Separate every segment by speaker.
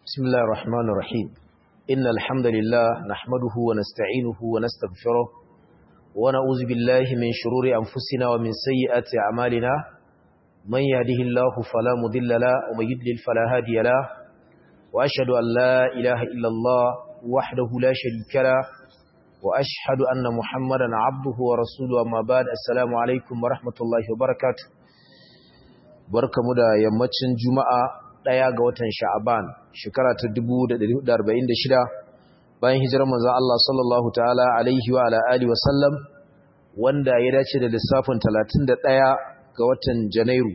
Speaker 1: بسم الله الرحمن الرحيم إن الحمد لله نحمده ونستعينه ونستغفره ونعوذ بالله من شرور أنفسنا ومن سيئات أعمالنا من يهده الله فلا مضل له ومن يضلل فلا هادي له وأشهد أن لا إله إلا الله وحده لا شريك له وأشهد أن محمدا عبده ورسوله أما بعد السلام عليكم ورحمة الله وبركاته barkamu da yammacin juma'a ɗaya ga watan sha'aban shekara ta 1446 bayan hijirar manzon Allah sallallahu ta'ala alaihi wa ala alihi wa sallam wanda ya dace da lissafin 31 ga watan janairu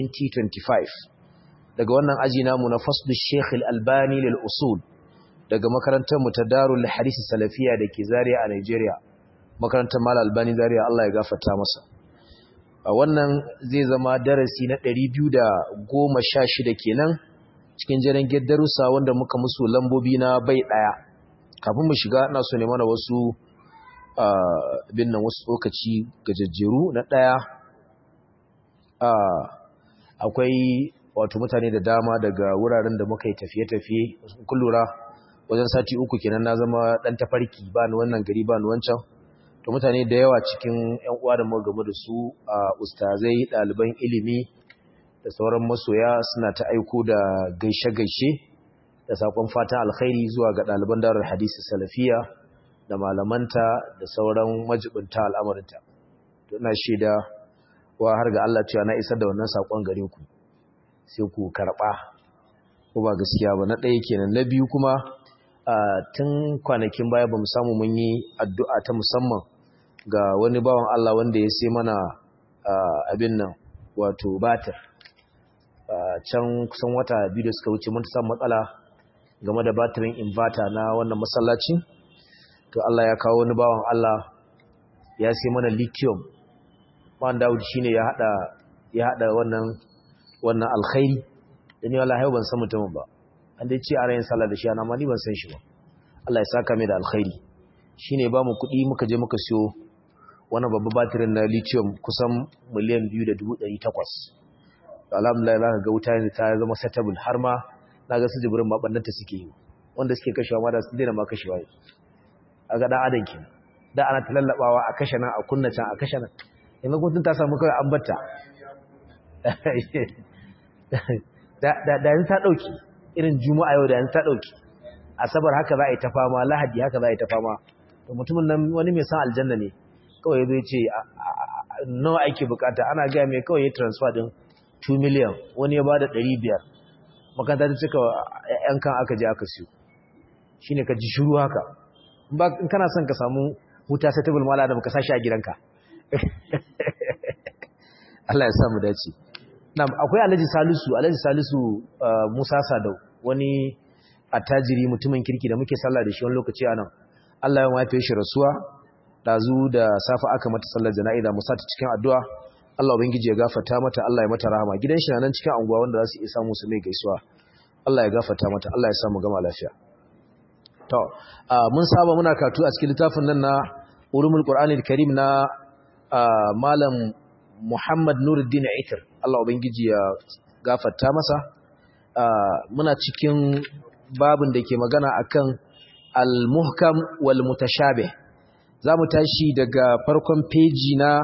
Speaker 1: 2025 daga wannan aji namu na faslu Sheikh Al-Albani lil usul daga makarantar mu ta Darul Hadith Salafiya dake Zaria a Nigeria makarantar Mal Albani Zaria Allah ya gafarta masa a wannan zai zama darasi na 216 kenan cikin jiran darussa wanda muka musu lambobi na bai daya kafin mu shiga ina so ne mana wasu bin nan wasu tsokaci gajejjeru na daya akwai wato mutane da dama daga wuraren da muka yi tafiye-tafiye kun lura wajen sati uku kenan na zama dan tafarki ba ni wannan gari ba ni wancan to mutane da yawa cikin ƴan uwa da muka game da su a ustazai ɗaliban ilimi da sauran masoya suna ta aiko da gaishe-gaishe da sakon fatan alkhairi zuwa ga ɗaliban darar hadisi salafiya da malamanta da sauran majibinta al'amarinta to ina shaida wa har ga Allah cewa na isar da wannan sakon gare ku sai ku karɓa ko ba gaskiya ba na ɗaya kenan na biyu kuma tun kwanakin baya ba mu samu mun yi addu'a ta musamman ga wani bawan Allah wanda ya sai mana abin nan wato batir can kusan wata biyu da suka wuce mun ta samu matsala game da batirin inverter na wannan masallaci to Allah ya kawo wani bawan Allah ya sai mana lithium man Dawud shine ya hada ya hada wannan wannan alkhairi da ni wallahi ban san mutumin ba an dai ce a rayin sallah da shi ana ma ni ban san shi ba Allah ya saka mai da alkhairi shine ba mu kuɗi muka je muka siyo wannan babban batirin na lithium kusan miliyan 2.800 alhamdulillah za ka ga wuta ne ta zama settable har ma na ga su jibirin mabannanta suke yi wanda suke kashewa ma da su daina ma kashewa a ga dan adam kenan da ana ta lallabawa a kashe nan a kunna can a kashe nan yanzu kun ta samu kawai an batta da yanzu ta ɗauki irin juma'a yau da yanzu ta ɗauki asabar haka za a yi ta fama lahadi haka za a yi ta fama to mutumin nan wani mai san aljanna ne kawai zai ce nawa ake bukata ana gaya mai kawai ya transfer din 2 million wani ya bada 500 makanta ta cika yan kan aka je aka siyo shine ka ji shiru haka in kana son ka samu huta sai table mala da baka sashi a gidanka Allah ya samu dace na'am akwai Alhaji Salisu Alhaji Salisu Musa Sadau wani attajiri mutumin kirki da muke sallah da shi wani lokaci anan Allah ya mafe shi rasuwa dazu da safa aka mata sallar jana'iza musa ta cikin addu'a Allah ubangiji ya gafarta mata Allah ya mata rahama gidan shi nan cikin anguwa wanda za su iya samu su mai gaisuwa Allah ya gafarta mata Allah ya sa mu gama lafiya to mun saba muna katu a cikin littafin nan na ulumul qur'anil karim na malam Muhammad Nuruddin Aitar Allah ubangiji ya gafarta masa muna cikin babin da ke magana akan al-muhkam wal mutashabih zamu tashi daga farkon peji na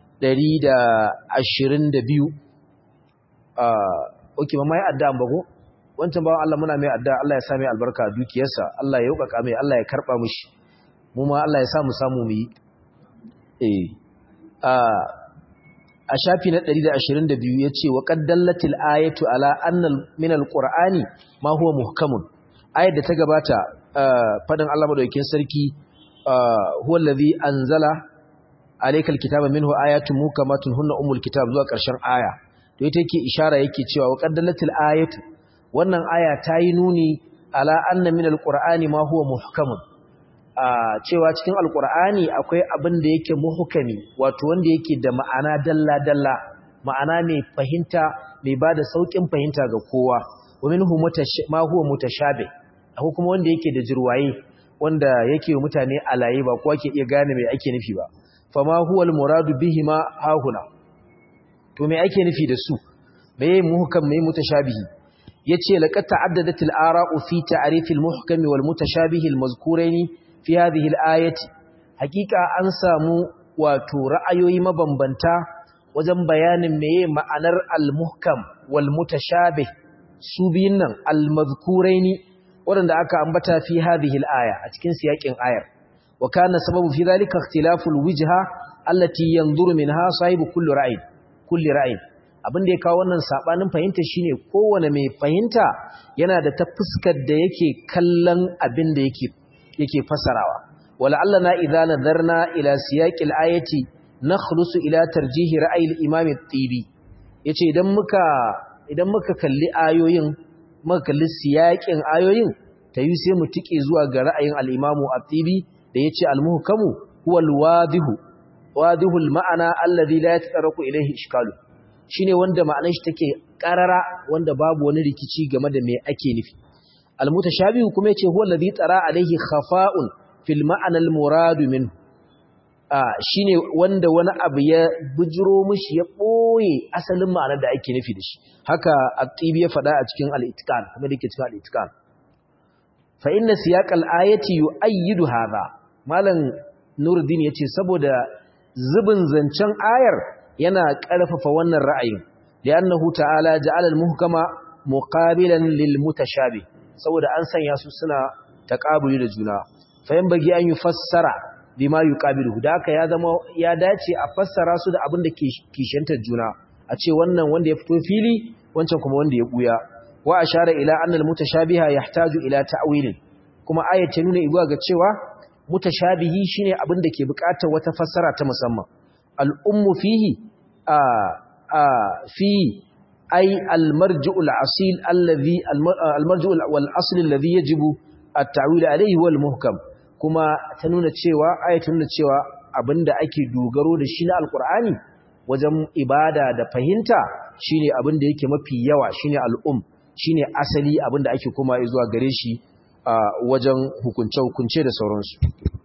Speaker 1: 122 ah okay ba mai addu'a ba ko wancan bawan Allah muna mai addu'a Allah ya sa mai albarka dukiyarsa Allah ya yauka mai Allah ya karba mishi mu ma Allah ya sa mu samu mu yi eh ah a shafi na 122 yace wa qaddallatil ayatu ala anna min alqur'ani ma huwa muhkamun ayat da ta gabata fadin Allah madaukakin sarki huwa allazi anzala alaykal kitaba minhu ayatun muhkamatun hunna umul kitab zuwa ƙarshen aya to ita yake ishara yake cewa wa qaddalatil ayatu wannan aya ta yi nuni ala anna min alqur'ani ma huwa muhkamun cewa cikin alqur'ani akwai abin da yake muhkami wato wanda yake da ma'ana dalla dalla ma'ana mai fahimta mai bada saukin fahimta ga kowa wa minhu ma huwa mutashabih akwai kuma wanda yake da jirwaye wanda yake mutane alaye ba kowa ke iya gane mai ake nufi ba fama huwa almuradu bihima hahuna to me ake nufi da su meye muhkam meye mutashabihi yace laqad ta'addadat al-ara'u fi ta'rif al-muhkam wal mutashabih al-mazkurain fi hadhihi al-ayati hakika an samu wato ra'ayoyi mabambanta wajen bayanin meye ma'anar al-muhkam wal mutashabih su biyun nan al-mazkurain wanda aka ambata fi hadhihi al-aya a cikin siyakin ayar wa kana sababu fi dhalika ikhtilafu al-wijha allati yanzuru minha sahibu kulli ra'in kulli ra'in abin da ya kawo wannan sabanin fahimta shine kowane mai fahimta yana da ta fuskar da yake kallon abin da yake yake fasarawa wala allana idza nadarna ila siyaqil ayati nakhlusu ila tarjihi ra'ayi al-imam at-tibi yace idan muka idan muka kalli ayoyin muka kalli siyaqin ayoyin tayi sai mu tike zuwa ga ra'ayin al-imam at-tibi da yace al-muhkamu huwa al-wadihu wadihu al-ma'ana alladhi la yataraqu ilayhi ishkalu shine wanda ma'anar shi take karara wanda babu wani rikici game da me ake nufi al-mutashabihu kuma yace huwa alladhi tara alayhi khafa'un fil ma'ana al-murad min ah shine wanda wani abu ya bujiro mishi ya boye asalin ma'anar da ake nufi da shi haka at-tibi ya faɗa a cikin al-itqan kuma da yake cikin al-itqan fa inna siyaq al-ayati yu'ayyidu hadha malam nuruddin yace saboda zubin zancen ayar yana ƙarfafa wannan ra'ayin li'annahu ta'ala ja'ala al-muhkama muqabilan lil mutashabih saboda an sanya su suna taqabuli da juna fa yan bagi an yufassara bima yuqabilu da haka ya zama ya dace a fassara su da abin da ke kishantar juna a ce wannan wanda ya fito fili wancan kuma wanda ya buya wa ashara ila anna al-mutashabiha yahtaju ila ta'wilin kuma ayat ta nuna ibuwa ga cewa mutashabihi shine abin da ke buƙatar wata fassara ta musamman al'ummu fihi a a fi ay al-marji'ul asil alladhi al-marji'ul wal asl alladhi yajibu at-ta'wil alayhi wal muhkam kuma ta nuna cewa ayat nuna cewa abinda ake dogaro da shi na alqur'ani wajen ibada da fahimta shine abin da yake mafi yawa shine al'um shine asali abin da ake kuma zuwa gare shi a wajen hukunce-hukunce da sauransu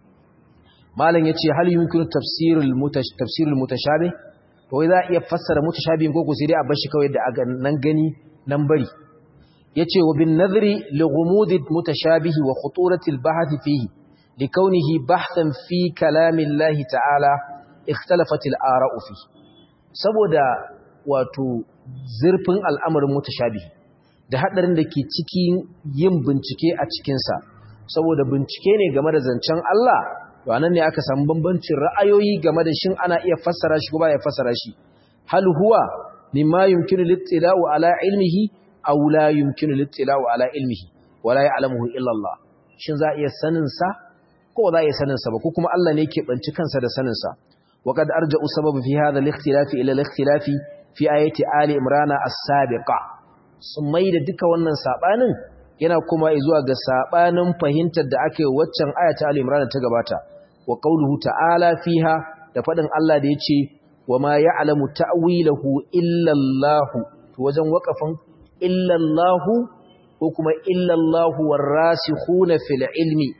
Speaker 1: malam ya ce hal yumkinu tafsirul mutashabih to wai za a iya fassara mutashabihin ko sai dai a bashi kawai da nan gani nan bari yace wa bin nadhri li ghumud mutashabih wa khuturati al bahth fihi li kawnihi bahthan fi kalami Allah ta'ala ikhtalafat al ara'u fi saboda wato zurfin al'amarin mutashabih da hadarin da ke cikin yin bincike a cikinsa saboda bincike ne game da zancen Allah to anan ne aka samu bambancin ra'ayoyi game da shin ana iya fassara shi ko ba ya fassara shi hal huwa mimma yumkinu littila'u ala ilmihi aw la yumkinu littila'u ala ilmihi wala ya'lamuhu illa Allah shin za iya sanin sa ko za iya sanin sa ba ko kuma Allah ne yake banci kansa da sanin sa wa qad arja'u sababu fi hadha al-ikhtilafi ila al-ikhtilafi fi ayati ali imrana as-sabiqa sun mai da duka wannan sabanin yana kuma zuwa ga sabanin fahimtar da aka yi waccan ayata al-imran ta gabata wa qauluhu ta'ala fiha da fadin Allah da yace wa ma ya'lamu ta'wilahu illa Allah to wajen waqafin illa Allah ko kuma illa Allah warasikhuna fil ilmi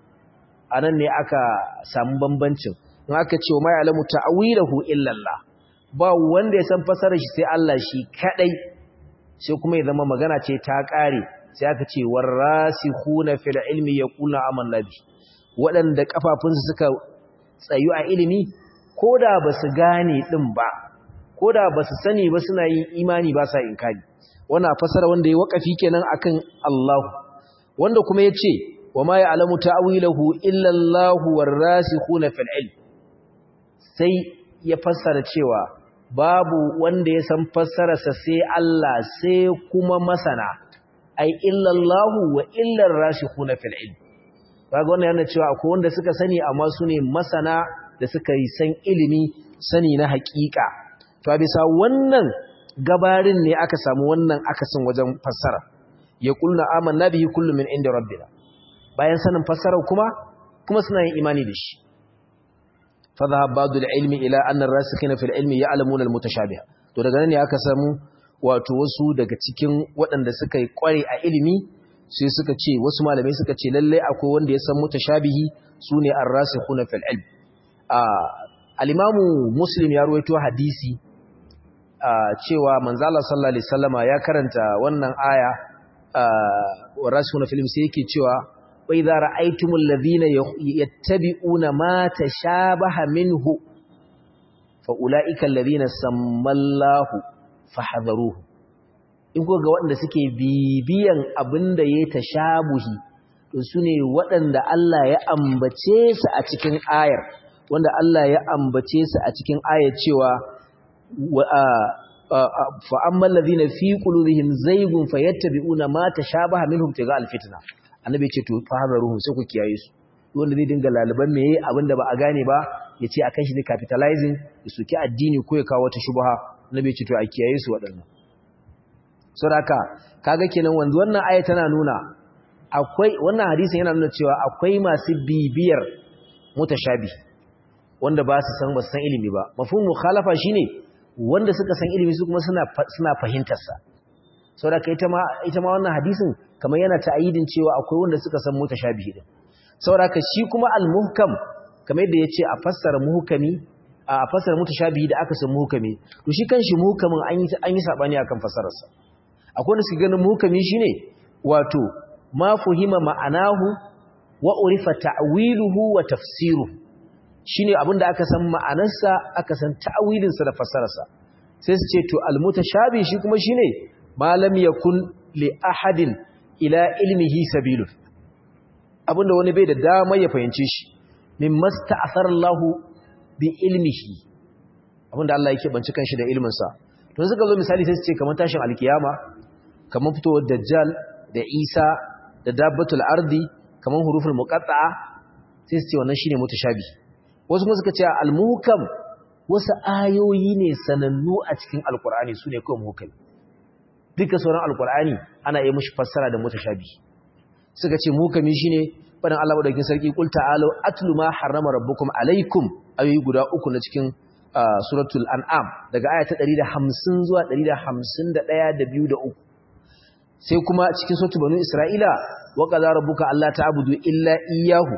Speaker 1: anan ne aka samu bambancin in aka ce wa ma ya'lamu ta'wilahu illa Allah ba wanda ya san fasarar shi sai Allah shi kadai sai kuma ya zama magana ce ta ƙare sai aka ce warasikhuna fil ilmi yaquluna amanna bi waɗanda kafafunsu suka tsayu a ilimi koda basu gane din ba koda basu sani ba suna yin imani ba sa inkari wannan fasara wanda ya wakafi kenan akan Allah wanda kuma yace wama ya'lamu ta'wilahu illa Allah warasikhuna fil ilm sai ya fassara cewa babu wanda ya san fassararsa sai Allah sai kuma masana ai illallahu wa illar rasikhuna fil ilm kaga wannan yana cewa akwai wanda suka sani amma su ne masana da suka yi san ilimi sani na haƙiƙa to bisa wannan gabarin ne aka samu wannan akasin wajen fassara ya kulna amanna bihi kullu min inda rabbina bayan sanin fassarar kuma kuma suna yin imani da shi فذهب بعض العلم إلى أن الراسخين في العلم يعلمون المتشابه to daga nan ne aka samu wato wasu daga cikin waɗanda suka yi kware a ilimi sai suka ce wasu malamai suka ce lalle akwai wanda ya san mutashabihi sune ar-rasikhuna fil ilm al-imamu muslim ya ruwaito hadisi cewa manzo Allah sallallahu alaihi wasallama ya karanta wannan aya warasuna film sai yake cewa wa idza ra'aytumul ladhina yattabi'una ma tashabaha minhu fa ulaika alladhina sammallahu fahdharuhu in ko ga waɗanda suke bibiyan abinda yayi tashabuhi to sune waɗanda Allah ya ambace su a cikin ayar wanda Allah ya ambace su a cikin ayar cewa fa ammal ladhina fi qulubihim zaygun fayattabi'una ma tashabaha minhum tiga alfitna annabi ya ce to fahadaruhum sai ku kiyaye su wanda zai dinga laliban meye abinda ba a gane ba ya ce akan shi ne capitalizing ya soki addini ko ya kawo wata shubha annabi ya ce to a kiyaye su waɗannan saboda kaga kenan wanzu wannan aya tana nuna akwai wannan hadisin yana nuna cewa akwai masu bibiyar mutashabi wanda ba su san ba su san ilimi ba mafhum mukhalafa shine wanda suka san ilimi su kuma suna suna fahimtar sa saboda ita ma ita ma wannan hadisin kamar yana ta'ayidin cewa akwai wanda suka san mutashabihi din saboda shi kuma al-muhkam kamar yadda yace a fassara muhkami a fassara mutashabihi da aka san muhkami to shi kanshi muhkamin an yi an yi sabani akan fassarar sa akwai wanda suke ganin muhkami shine wato ma fuhima ma'anahu wa urifa ta'wiluhu wa tafsiruhu shine abinda aka san ma'anarsa aka san ta'wilin sa da fassararsa sai su ce to al-mutashabi shi kuma shine ma lam yakun li ahadin ila ilmihi sabilun abinda wani bai da dama ya fahimce shi min masta'athara Allahu bi ilmihi abinda Allah yake banci kanshi da ilmin sa to suka zo misali sai su ce kamar tashin alkiyama kamar fitowar dajjal da Isa da dabbatul ardi kamar huruful muqatta'a sai su ce wannan shine mutashabi wasu kuma suka ce al-muhkam wasu ayoyi ne sanannu a cikin alqur'ani sune kawai muhkam duka sauran alqur'ani ana yi mushi fassara da mutashabi suka ce muhkami shine fadan Allah madaukakin sarki qul ta'alu atlu ma harrama rabbukum alaikum ayoyi guda uku na cikin suratul an'am daga aya ta 150 zuwa 151 da 2 da 3 sai kuma cikin suratul banu isra'ila wa qadara rabbuka alla ta'budu illa iyyahu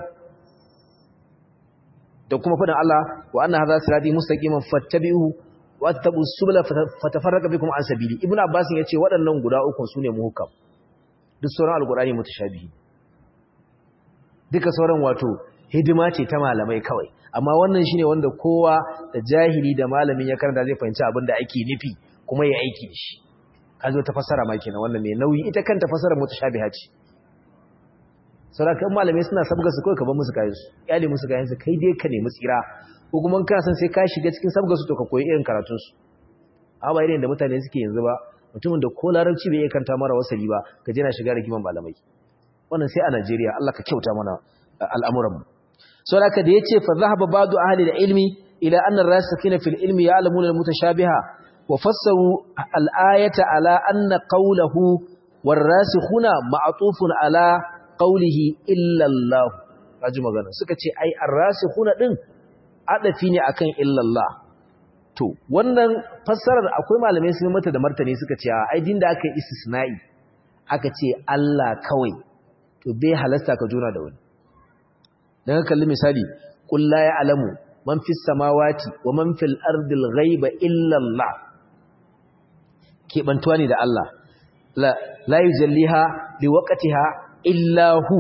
Speaker 1: da kuma fadan Allah wa anna hadha sirati mustaqiman fattabi'uhu wa tattabu subula fatafarraqa bikum an sabili ibnu abbas yace waɗannan guda uku sune muhkam duk sauran alqur'ani mutashabihi duka sauran wato hidima ce ta malamai kawai amma wannan shine wanda kowa da jahili da malamin ya karanta zai fahimci abin da ake nufi kuma ya aiki da shi kazo ta fassara ma kenan wannan mai nauyi ita kanta fassara mutashabiha ce saboda kan malamai suna sabga su kawai ka bar musu kayan su iyali musu kayan su kai dai ka nemi tsira ko kuma kana san sai ka shiga cikin sabga su to ka koyi irin karatun su amma ba irin da mutane suke yanzu ba mutumin da ko larabci bai iya kanta mara wasali ba ka je na shiga rigiman malamai wannan sai a Najeriya Allah ka kyauta mana al'amuran mu saboda haka da yace fa zahaba ba'du ahli al-ilmi ila anna ar-rasikina fil ilmi ya'lamuna al-mutashabiha wa fassaru al-ayata ala anna qawluhu war-rasikhuna ma'tufun ala qawlihi illa Allah kaji magana suka ce ai ar-rasikhuna din adafi ne akan illa Allah to wannan fassarar akwai malamai sun mata da martani suka ce ai din da aka yi istisna'i aka ce Allah kawai to bai halasta ka jona da wani dan kalli misali qul la ya'lamu man fis samawati wa man fil ardi al ghaiba illa Allah ke bantuwa ne da Allah la la yujalliha liwaqtiha illa hu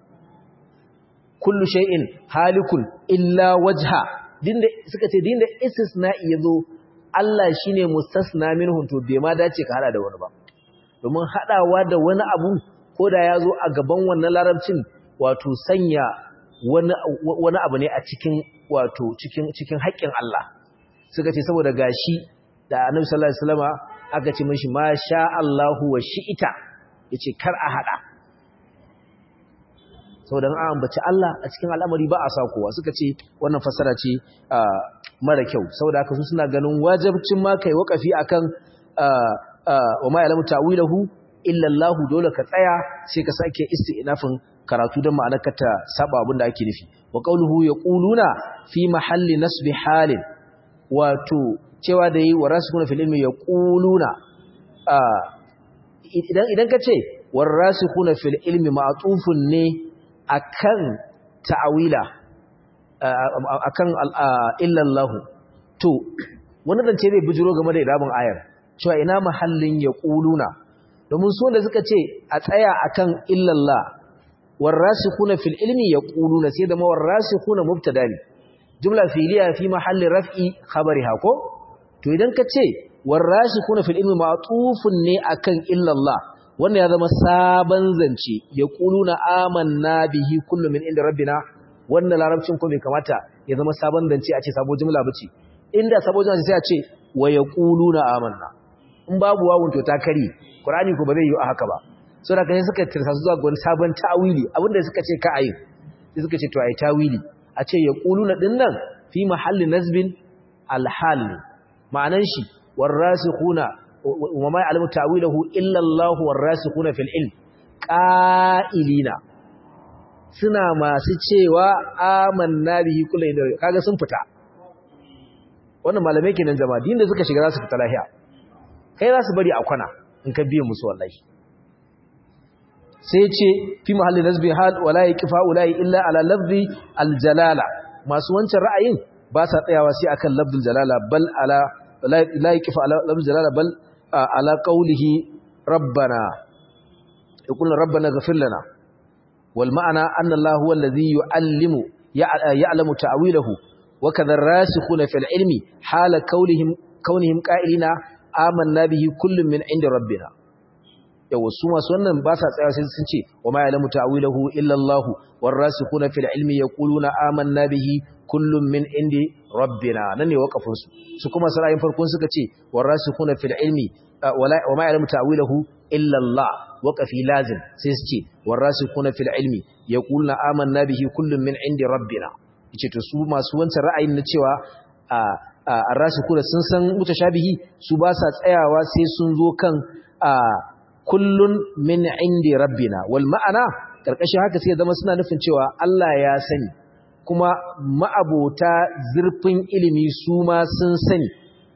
Speaker 1: kullu shay'in halikun illa wajha dinda suka ce dinda istisna'i yazo Allah shine mustasna minhu to bai ma dace ka hada da wani ba domin hadawa da wani abu koda yazo a gaban wannan larabcin wato sanya wani wani abu ne a cikin wato cikin cikin haƙƙin Allah suka ce saboda gashi da Annabi sallallahu alaihi wasallama aka ce mishi ma sha Allahu wa shi'ita yace kar a hada saboda an ambaci Allah a cikin al'amari ba a sa kowa suka ce wannan fasara ce mara kyau saboda haka su suna ganin wajibcin ma kai wakafi akan wa ma ya'lamu ta'wilahu illa Allah dole ka tsaya sai ka sake isti'nafin karatu don ma'anar ka ta saba abin da ake nufi wa qawluhu yaquluna fi mahalli nasbi halin wato cewa da yi wa rasikuna fil ilmi yaquluna idan idan ka ce war rasikuna fil ilmi ma'tufun ne akan ta'awila akan illallahu to wani zance zai bujiro game da idabin ayar cewa ina mahallin ya kuluna domin su wanda suka ce a tsaya akan illallah warasikhuna fil ilmi yaquluna sai da ma warasikhuna mubtada ne jumla fi'liya fi mahalli raf'i khabariha ko to idan ka ce warasikhuna fil ilmi ma'tufun ne akan illallah wannan ya zama sabon zance yaquluna amanna bihi kullu min inda rabbina wannan larabcin ko bai kamata ya zama sabon zance a ce sabo jumla bace inda sabo jumla sai a ce wa yaquluna amanna in babu wawun to ta kare qur'ani ko ba zai yi a haka ba so da kai suka tirsa zuwa ga wani sabon ta'wili abinda suka ce ka ayi sai suka ce to ayi ta'wili a ce yaquluna dinnan fi mahalli nasbin alhal ma'anan shi warasikhuna wa ma ya'lamu ta'wilahu illa Allah warasikhuna fil ilm qa'ilina suna masu cewa amanna bihi kullu kaga sun fita wannan malamai kenan jama'a din da suka shiga za su fita lafiya kai za su bari a kwana in ka biye musu wallahi sai ce fi mahallin nasbi hal wala yaqifa ulai illa ala lafzi aljalala masu wancan ra'ayin ba sa tsayawa sai akan lafzul jalala bal ala la yaqifa ala lafzul jalala bal ala qawlihi rabbana yaqulu rabbana ghfir lana wal ma'ana anna allah huwa alladhi yu'allimu ya'lamu ta'wilahu wa kadha ar-rasikhuna fil ilmi hala qawlihim kaunihim qa'ilina amanna bihi kullun min inda rabbina yawa su masu wannan ba sa tsaya sai sun ce wa ma ya'lamu ta'wilahu illa Allah warasikhuna fil ilmi yaquluna amanna bihi kullun min indi rabbina nan ne wakafin su su kuma sarayin farkon suka ce warasikhuna fil ilmi wa ma ya'lamu ta'wilahu illa Allah waqafi lazim sai su ce warasikhuna fil ilmi yaquluna amanna bihi kullun min indi rabbina yace to su masu wancan ra'ayin na cewa a rasikuna sun san mutashabihi su ba sa tsayawa sai sun zo kan kullun min indi rabbina wal ma'ana karkashin haka sai zama suna nufin cewa Allah ya sani kuma ma'abota zurfin ilimi su ma sun sani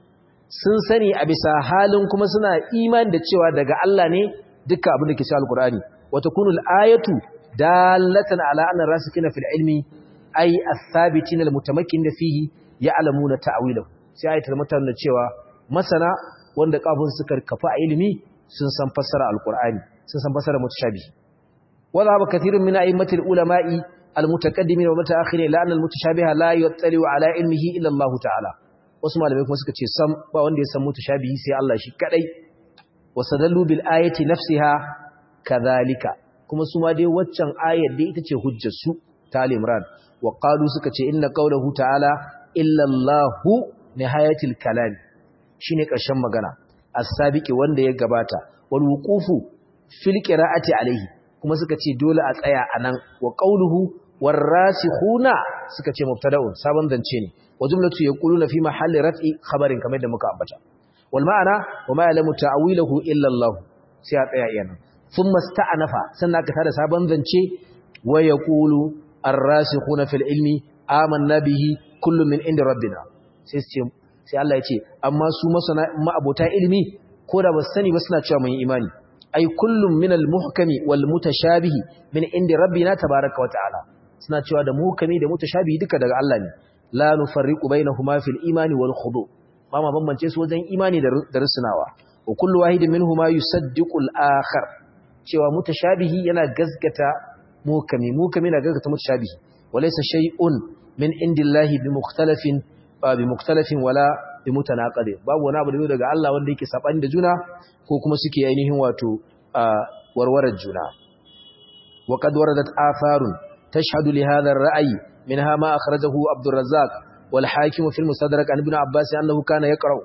Speaker 1: sun sani a bisa halin kuma suna imani da cewa daga Allah ne duka abin da ke cikin alkur'ani wata kunul ayatu dalatan ala anna rasikina fil ilmi ay as-sabitin al-mutamakkin fihi ya'lamuna ta'wilahu sai ayatul matan da cewa masana wanda kafin suka kafa a ilimi sun san fassara alqur'ani sun san fassara mutashabi wala ba kathirun min a'immatil ulama'i almutaqaddimin wa mutaakhirin la anna almutashabiha la yattali'u ala ilmihi illa Allah ta'ala wasu malamai kuma suka ce sam ba wanda ya san mutashabihi sai Allah shi kadai wasadallu bil ayati nafsiha kadhalika kuma su ma dai waccan ayar dai ita ce hujjar su ta al-imran wa qalu suka ce inna qawluhu ta'ala illallahu nihayatul kalam shine ƙarshen magana as-sabiqi wanda ya gabata wal wuqufu fil qira'ati alayhi kuma suka ce dole a tsaya anan wa qawluhu warasikhuna suka ce mubtada'un sabon zance ne wa jumlatu yaquluna fi mahalli raf'i khabarin kamar da muka ambata wal ma'ana wa ma ya'lamu ta'wilahu illa Allah sai a tsaya yana thumma sta'anafa sannan aka tada sabon zance wa yaqulu ar-rasikhuna fil ilmi amanna bihi kullum min inda rabbina sai su ce sai Allah ya ce amma su masana ma'abota ilimi ko da ba su sani ba suna cewa mun imani ai kullum min al-muhkami wal mutashabihi min inda rabbina tabaaraka wa ta'ala suna cewa da muhkami da mutashabihi duka daga Allah ne la nufarriqu bainahuma fil imani wal khudu ba ma bambance su wajen imani da rusunawa wa kullu wahidin minhuma yusaddiqu al-akhar cewa mutashabihi yana gaskata muhkami muhkami yana gaskata mutashabihi walaysa shay'un min indillahi bi mukhtalafin ba bi mukhtalafin wala bi mutanaqid babu wani abu da daga Allah wanda yake sabani da juna ko kuma suke ainihin wato warwarar juna wa qad waradat atharun tashhadu li hadha ar-ra'yi minha ma akhrajahu Abdul Razzaq wal Hakim fi al-Mustadrak an Ibn Abbas annahu kana yaqra'u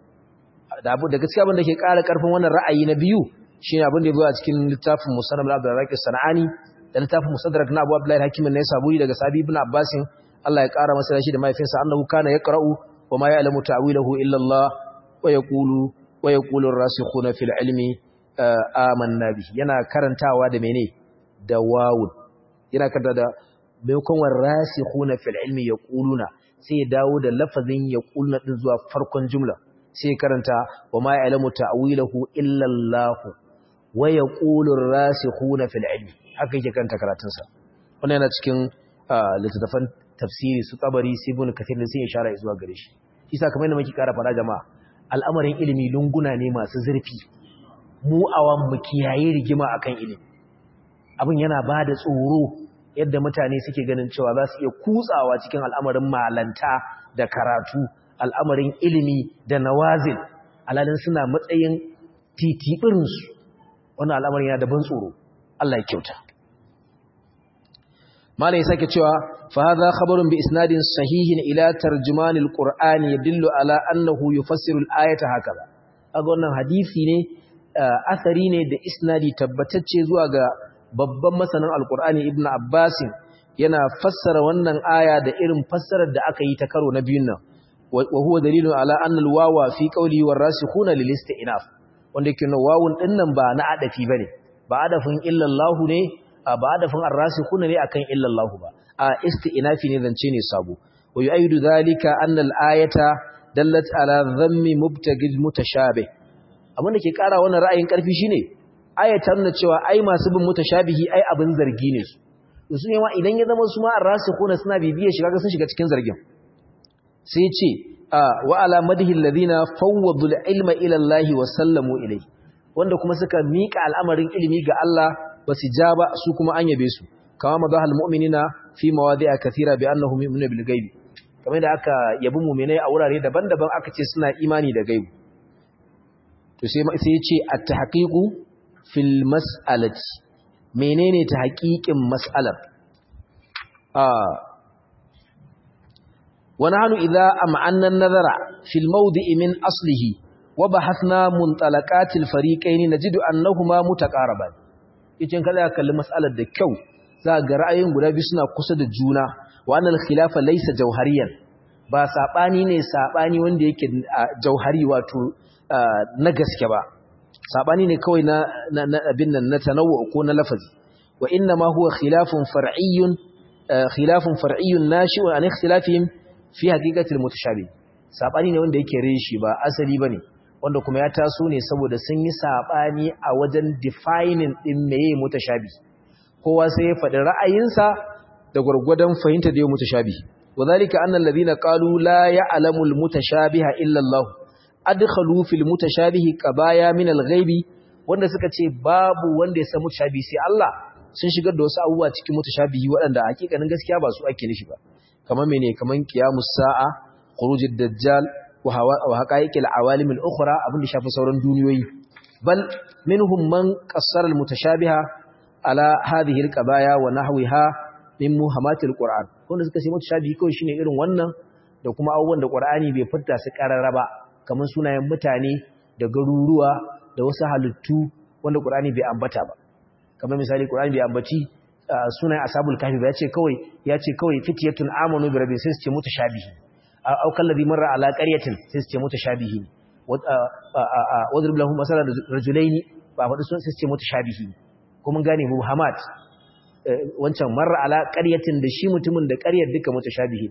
Speaker 1: da abu da gaskiya abin da ke ƙara ƙarfin wannan ra'ayi na biyu shine abin da ya zo a cikin littafin Musannad Abdul Razzaq Sanani da littafin Mustadrak na Abu Abdullah Hakim ne saburi daga Sabi ibn Abbas Allah ya ƙara masa shi da mahaifinsa annahu kana yaqra'u wa ma ya'lamu ta'wilahu illa Allah wa yaqulu wa yaqulu ar-rasikhuna fil ilmi amanna bihi yana karantawa da mene da wawun yana karanta da maimakon war-rasikhuna fil ilmi yaquluna sai ya dawo da lafazin yaquluna din zuwa farkon jumla sai karanta wa ma ya'lamu ta'wilahu illa Allah wa yaqulu ar-rasikhuna fil ilmi haka yake karanta karatunsa wannan yana cikin littattafan tafsiri su tabari sai ibn kathir sai ya shara zuwa gare shi isa kamar yadda muke kara fara jama'a al'amarin ilimi lunguna ne masu zurfi mu awan mu kiyaye rigima akan ilimi abin yana ba da tsoro yadda mutane suke ganin cewa za su iya kutsawa cikin al'amarin malanta da karatu al'amarin ilimi da nawazil alalin suna matsayin titibirinsu wannan al'amarin yana da ban tsoro Allah ya kyauta malai sake cewa fa hadha khabarun bi isnadin sahihin ila tarjuman alquran yadullu ala annahu yufassiru alayata hakaza kaga wannan hadisi ne asari ne da isnadi tabbatacce zuwa ga babban masanin alqur'ani ibnu abbas yana fassara wannan aya da irin fassarar da aka yi ta karo na biyun nan wa huwa dalilun ala anna alwawa fi qawli warasikhuna lil istinaf wanda yake na wawun dinnan ba na adafi bane ba adafin illallahu ne ba adafin arrasikhuna ne akan illallahu ba a istinafi ne zance ne sabo wa yu'ayyidu dhalika anna al-ayata dallat ala dhammi mubtagil mutashabih abin da ke kara wannan ra'ayin karfi shine ayatan na cewa ai masu bin mutashabihi ai abin zargi ne su su ne ma idan ya zama su ma arrasikhuna suna bibiye shiga ga sun shiga cikin zargin sai ce wa ala madhi alladhina fawwadu al-ilma ila Allah wa sallamu ilayhi wanda kuma suka mika al'amarin ilimi ga Allah ba su ja ba su kuma an yabe su kama mazahal mu'minina fi mawadi'a kathira bi annahum yu'minuna bil ghaibi kamar da aka yabi mu'minai a wurare daban-daban aka ce suna imani da gaibi to sai sai ya ce at-tahqiqu fil mas'alati menene tahqiqin mas'alar ah wa nahnu idza am'anna an-nazara fil mawdi'i min aslihi wa bahathna muntalaqatil fariqayn najidu annahuma mutaqaraban yace kada ka kalli mas'alar da kyau za ga ra'ayoyin guda biyu suna kusa da juna wa annal khilafa laysa jawhariyan ba sabani ne sabani wanda yake jauhari wato na gaske ba sabani ne kawai na abin nan na tanawwu ko na lafazi wa inna ma huwa khilafun far'iyyun khilafun far'iyyun nashi'un an ikhtilafihim fi haqiqatil mutashabih sabani ne wanda yake reshi ba asali bane wanda kuma ya taso ne saboda sun yi sabani a wajen defining din meye mutashabi kowa sai ya faɗi ra'ayinsa da gurgurdan fahimta da yau mutashabi wadhalika annal ladina qalu la ya'lamu al mutashabiha illa Allah adkhalu fil mutashabihi qabaya min al ghaibi wanda suka ce babu wanda ya san mutashabi sai Allah sun shigar da wasu abubuwa cikin mutashabihi waɗanda hakikanin gaskiya ba su ake nishi ba kamar mene kamar qiyamus sa'a khurujud dajjal wa haqa'iqil awalim al-ukhra abin da shafi sauran duniyoyi bal minhum man qassara al-mutashabiha ala hadhihi al-qabaya wa nahwiha min muhammatil qur'an wanda suka ce mutashabihi kawai shine irin wannan da kuma abubuwan da qur'ani bai fitta su karara ba kamar sunayen mutane da garuruwa da wasu halittu wanda qur'ani bai ambata ba kamar misali qur'ani bai ambaci sunayen ashabul kahfi ba yace kawai yace kawai fitiyatun amanu bi rabbihim sai su ce mutashabihi aw kallazi marra ala qaryatin sai su ce mutashabihi wadrib lahum masalan rajulaini ba faɗi sun sai su ce mutashabihi ko mun gane muhammad wancan marra ala qaryatin da shi mutumin da ƙaryar duka mutashabihi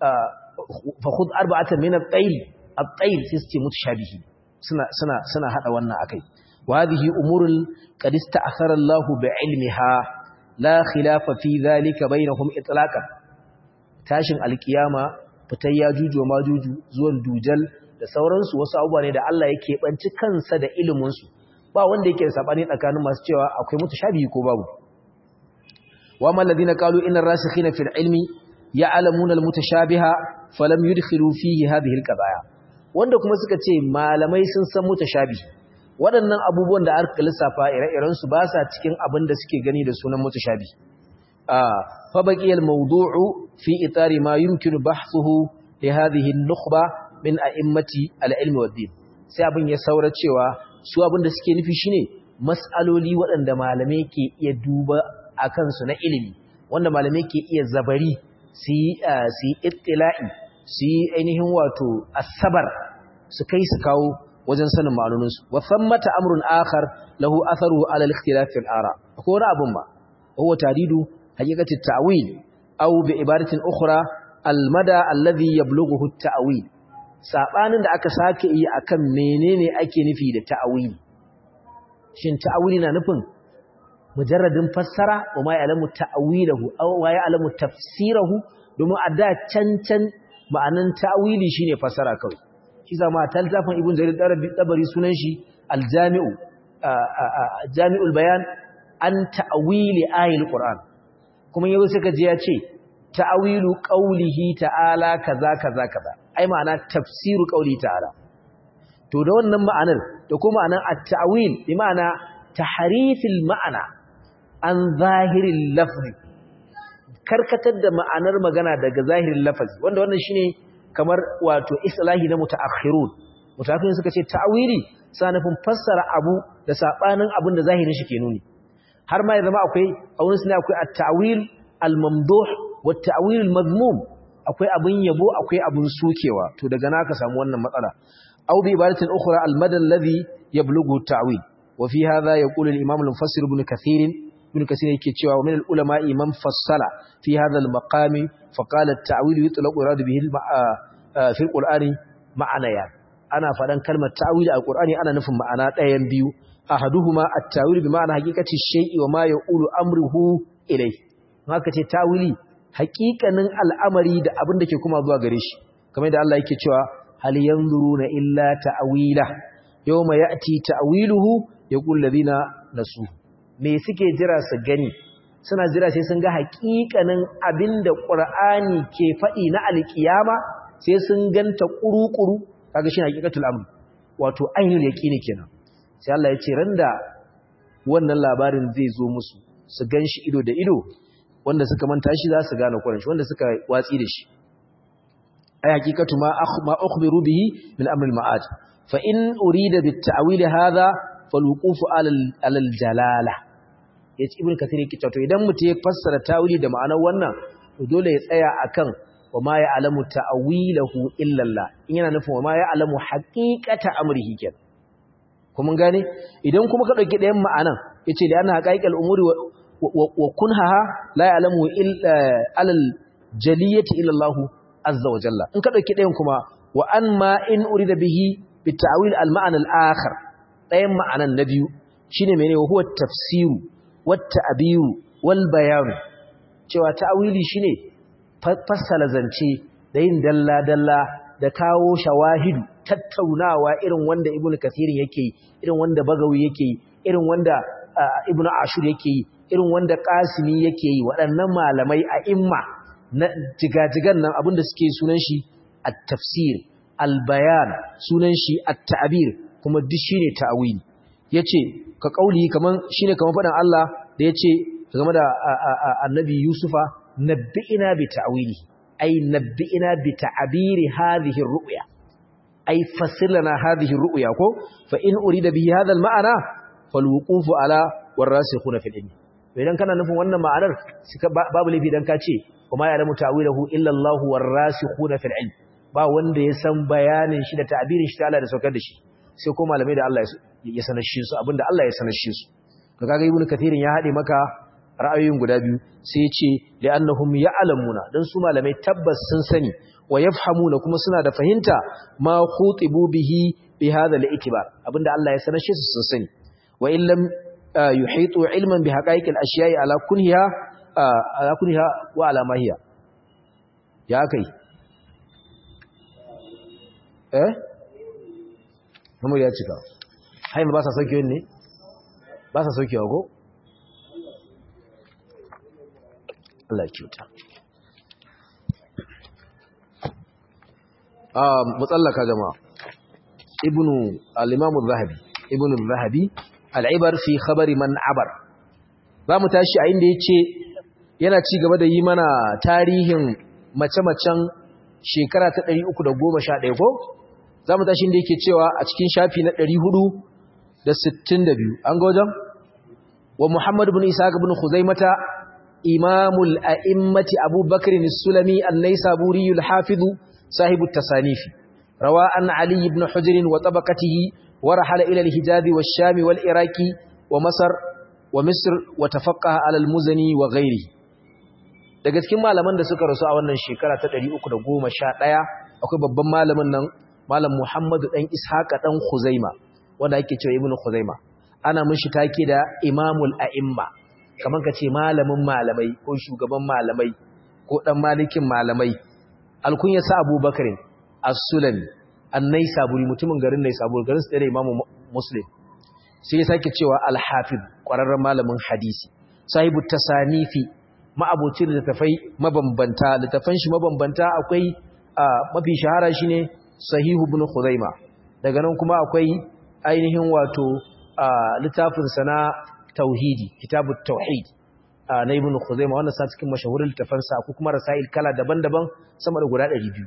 Speaker 1: fa khudh arba'atan min at-tayr at-tayr sai su ce mutashabihi suna suna suna hada wannan akai wa hadhihi umurun qad ista'athara Allah bi ilmiha la khilafa fi dhalika bainahum itlaqan tashin alkiyama fitar ya juju ma juju zuwan dujal da sauransu wasu abubuwa ne da Allah yake banci kansa da iliminsu ba wanda yake da sabani tsakanin masu cewa akwai mutashabihi ko babu wa man ladina qalu inna rasikhina fil ilmi ya'lamuna al mutashabiha falam yudkhilu fihi hadhihi al qadaya wanda kuma suka ce malamai sun san mutashabihi waɗannan abubuwan da aka lissafa ire-iren su ba sa cikin abin da suke gani da sunan mutashabihi فبقي الموضوع في إطار ما يمكن بحثه لهذه النخبة من أئمة العلم والدين sai abin ya saura cewa su abin da suke nufi shine mas'aloli waɗanda malamai ke iya duba a kansu na ilimi wanda malamai ke iya zabari su yi ittila'i su yi ainihin wato asabar su kai su kawo wajen sanin ma'anoninsu wa thammata amrun akhar lahu atharu ala al-ikhtilaf al-ara ko wani abun ba huwa tadidu حقيقة التأويل أو بعبارة أخرى المدى الذي يبلغه التأويل sabanin da aka sake yi akan menene ake nufi da ta'awili shin ta'awili na nufin mujarradin fassara wa ma ya'lamu ta'awilahu aw wa ya'lamu tafsirahu domin a da cancan ma'anan ta'awili shine fassara kawai shi zama talzafin ibn jarir dabari sunan shi aljami'u jami'ul bayan an ta'awili ayil qur'an kuma yau suka ji ya ce ta'awilu qaulihi ta'ala kaza kaza kaza ai ma'ana tafsiru qauli ta'ala to da wannan ma'anar da kuma ma'anar at-ta'wil bi ma'ana tahrifil ma'ana an zahiril lafzi karkatar da ma'anar magana daga zahirin lafazi wanda wannan shine kamar wato islahi na mutaakhirun mutaakhirun suka ce ta'wili sa nufin fassara abu da sabanin abin da zahirin shi ke nuni har ma ya zama akwai a wurin suna akwai at-ta'wil al-mamduh wa at-ta'wil al-madmum akwai abin yabo akwai abin sukewa to daga naka samu wannan matsala aw bi ibaratin ukhra al-mad alladhi yablughu at-ta'wil wa fi hadha yaqulu al-imam al-mufassir ibn kathir ibn kathir yake cewa min al-ulama imam fassala fi hadha al-maqami fa qala at-ta'wil yutlaqu irad bihi fi al-qur'ani ma'anayan ana fadan kalmar ta'wil a qur'ani ana nufin ma'ana ɗayan biyu ahaduhuma at-ta'wil bi ma'ana haqiqati shay'i wa ma yaqulu amruhu ilayhi haka ce ta'wili haƙiƙanin al'amari da abin da ke kuma zuwa gare shi kamar da Allah yake cewa hal yanzuruna illa ta'wila yawma ya'ti ta'wiluhu yaqul ladina nasu me suke jira su gani suna jira sai sun ga haƙiƙanin abinda Qur'ani ke faɗi na alƙiyama sai sun ganta ƙuruƙuru kaga shi haƙiƙatul amr wato ainul yaqini kenan sai Allah ya ce randa wannan labarin zai zo musu su ganshi ido da ido wanda suka manta shi za su gane Qur'ani wanda suka watsi da shi ay haqiqatu ma ma ukhbiru bihi min amr al-ma'ad fa in urida bit ta'wil hadha falwuqufu ala al-jalala yace ibn kathir yake cewa to idan mutum ya fassara ta'wili da ma'anar wannan to dole ya tsaya akan wa ma ya'lamu ta'wilahu illa Allah in yana nufin wa ma ya'lamu haqiqata amrihi kenan kuma gane idan kuma ka dauki ɗayan ma'anan yace da ana haqaiqal umuri wa kunhaha la ya'lamu illa alal jaliyati illa Allah azza wa jalla in ka dauki ɗayan kuma wa an ma in urida bihi bi ta'wil al ma'ana al akhar ɗayan ma'anan na biyu shine menene wa huwa tafsiru wat ta'biru wal bayan cewa ta'wili shine fassala zance da yin dalla dalla da kawo shawahidu tattaunawa irin wanda ibnu kathirin yake yi irin wanda bagawi yake yi irin wanda ibnu ashur yake yi irin wanda kasimi yake yi waɗannan malamai a imma na jigajigan nan abinda suke sunan shi at-tafsir al-bayan sunan shi at-ta'bir kuma duk shine ta'wili yace ka kauli kaman shine kaman fadan Allah da yace game da annabi Yusufa nabbi'ina bi ta'wili ay nabbi'ina bi ta'biri hadhihi ar-ru'ya ay fasilna hadhihi ar-ru'ya ko fa in urida bi hadha al-ma'na falwuqufu ala warasikhuna fil ilmi idan kana nufin wannan ma'anar babu laifi dan ka ce kuma ya lamu ta'wilahu illa Allahu warasikhuna fil ilm ba wanda ya san bayanin shi da ta'birin shi ta Allah da saukar da shi sai ko malamai da Allah ya sanar shi su abinda Allah ya sanar shi su to kaga ibnu kathirin ya hade maka ra'ayoyin guda biyu sai ya ce li'annahum ya'lamuna dan su malamai tabbas sun sani wa yafhamuna kuma suna da fahimta ma khutibu bihi bi hadha al-ikbar abinda Allah ya sanar shi su sun sani wa illam yuhitu ilman bi haqa'iqil ashiya'i ala kunhiha ala kunhiha wa ala ma hiya ya kai eh namu ya cika hayin ba sa sauke ne ba sa saukewa ko Allah ya kyauta ah mutsallaka jama'a ibnu al-imam az-zahabi ibnu az-zahabi al'ibar fi khabari man abar za mu tashi a inda ya ce yana ci gaba da yi mana tarihin mace-macen shekara ta 311 ko za mu tashi inda yake cewa a cikin shafi na 462 an gojan wa muhammadu bin isa bin huzaimata imamul a'immati abubakar sulami annai saburiyul hafizu sahibu tasanifi rawa an ali ibn hujirin wa tabakatihi ورحل إلى الهجاز والشام والإراك ومصر ومصر وتفقه على المزني وغيره daga cikin malaman da suka rasu a wannan shekara ta 311 akwai babban malamin nan malam Muhammadu dan Ishaqa dan Khuzaima wanda yake cewa Ibn Khuzaima ana mishi take da Imamul A'imma kaman kace malamin malamai ko shugaban malamai ko dan malikin malamai alkunya sa Abubakar as-Sulami annai saburi mutumin garin nai saburi garin su da imamu muslim sai ya sake cewa al-hafiz ƙwararren malamin hadisi sahibu tasanifi ma'abocin littafai mabambanta littafan shi mabambanta akwai mafi shahara shine sahihu ibn khuzaima daga nan kuma akwai ainihin wato littafin sana tauhidi kitabut tauhid na ibn khuzaima wannan sa cikin mashahurin littafan sa ko kuma rasail kala daban-daban sama da guda 200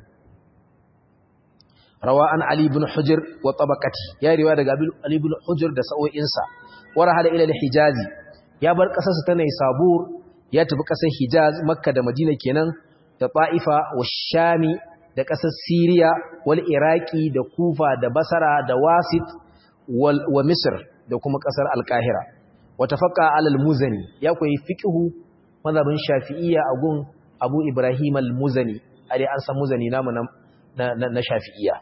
Speaker 1: rawa an ali ibn hujr wa tabaqati ya riwaya daga ali ibn hujr da sa'o'in sa warahala ila al-hijazi ya bar kasarsa ta Naisabur ya tafi kasar Hijaz Makka da Madina kenan da Ta'ifa wa Shami da kasar Syria wal Iraki da Kufa da Basra da Wasit wal wa Misr da kuma kasar Al-Qahira wa tafaqqa ala al-Muzani ya koyi fiqhu mazhabin Shafi'iyya a gun Abu Ibrahim al-Muzani are an san Muzani namu na na Shafi'iyya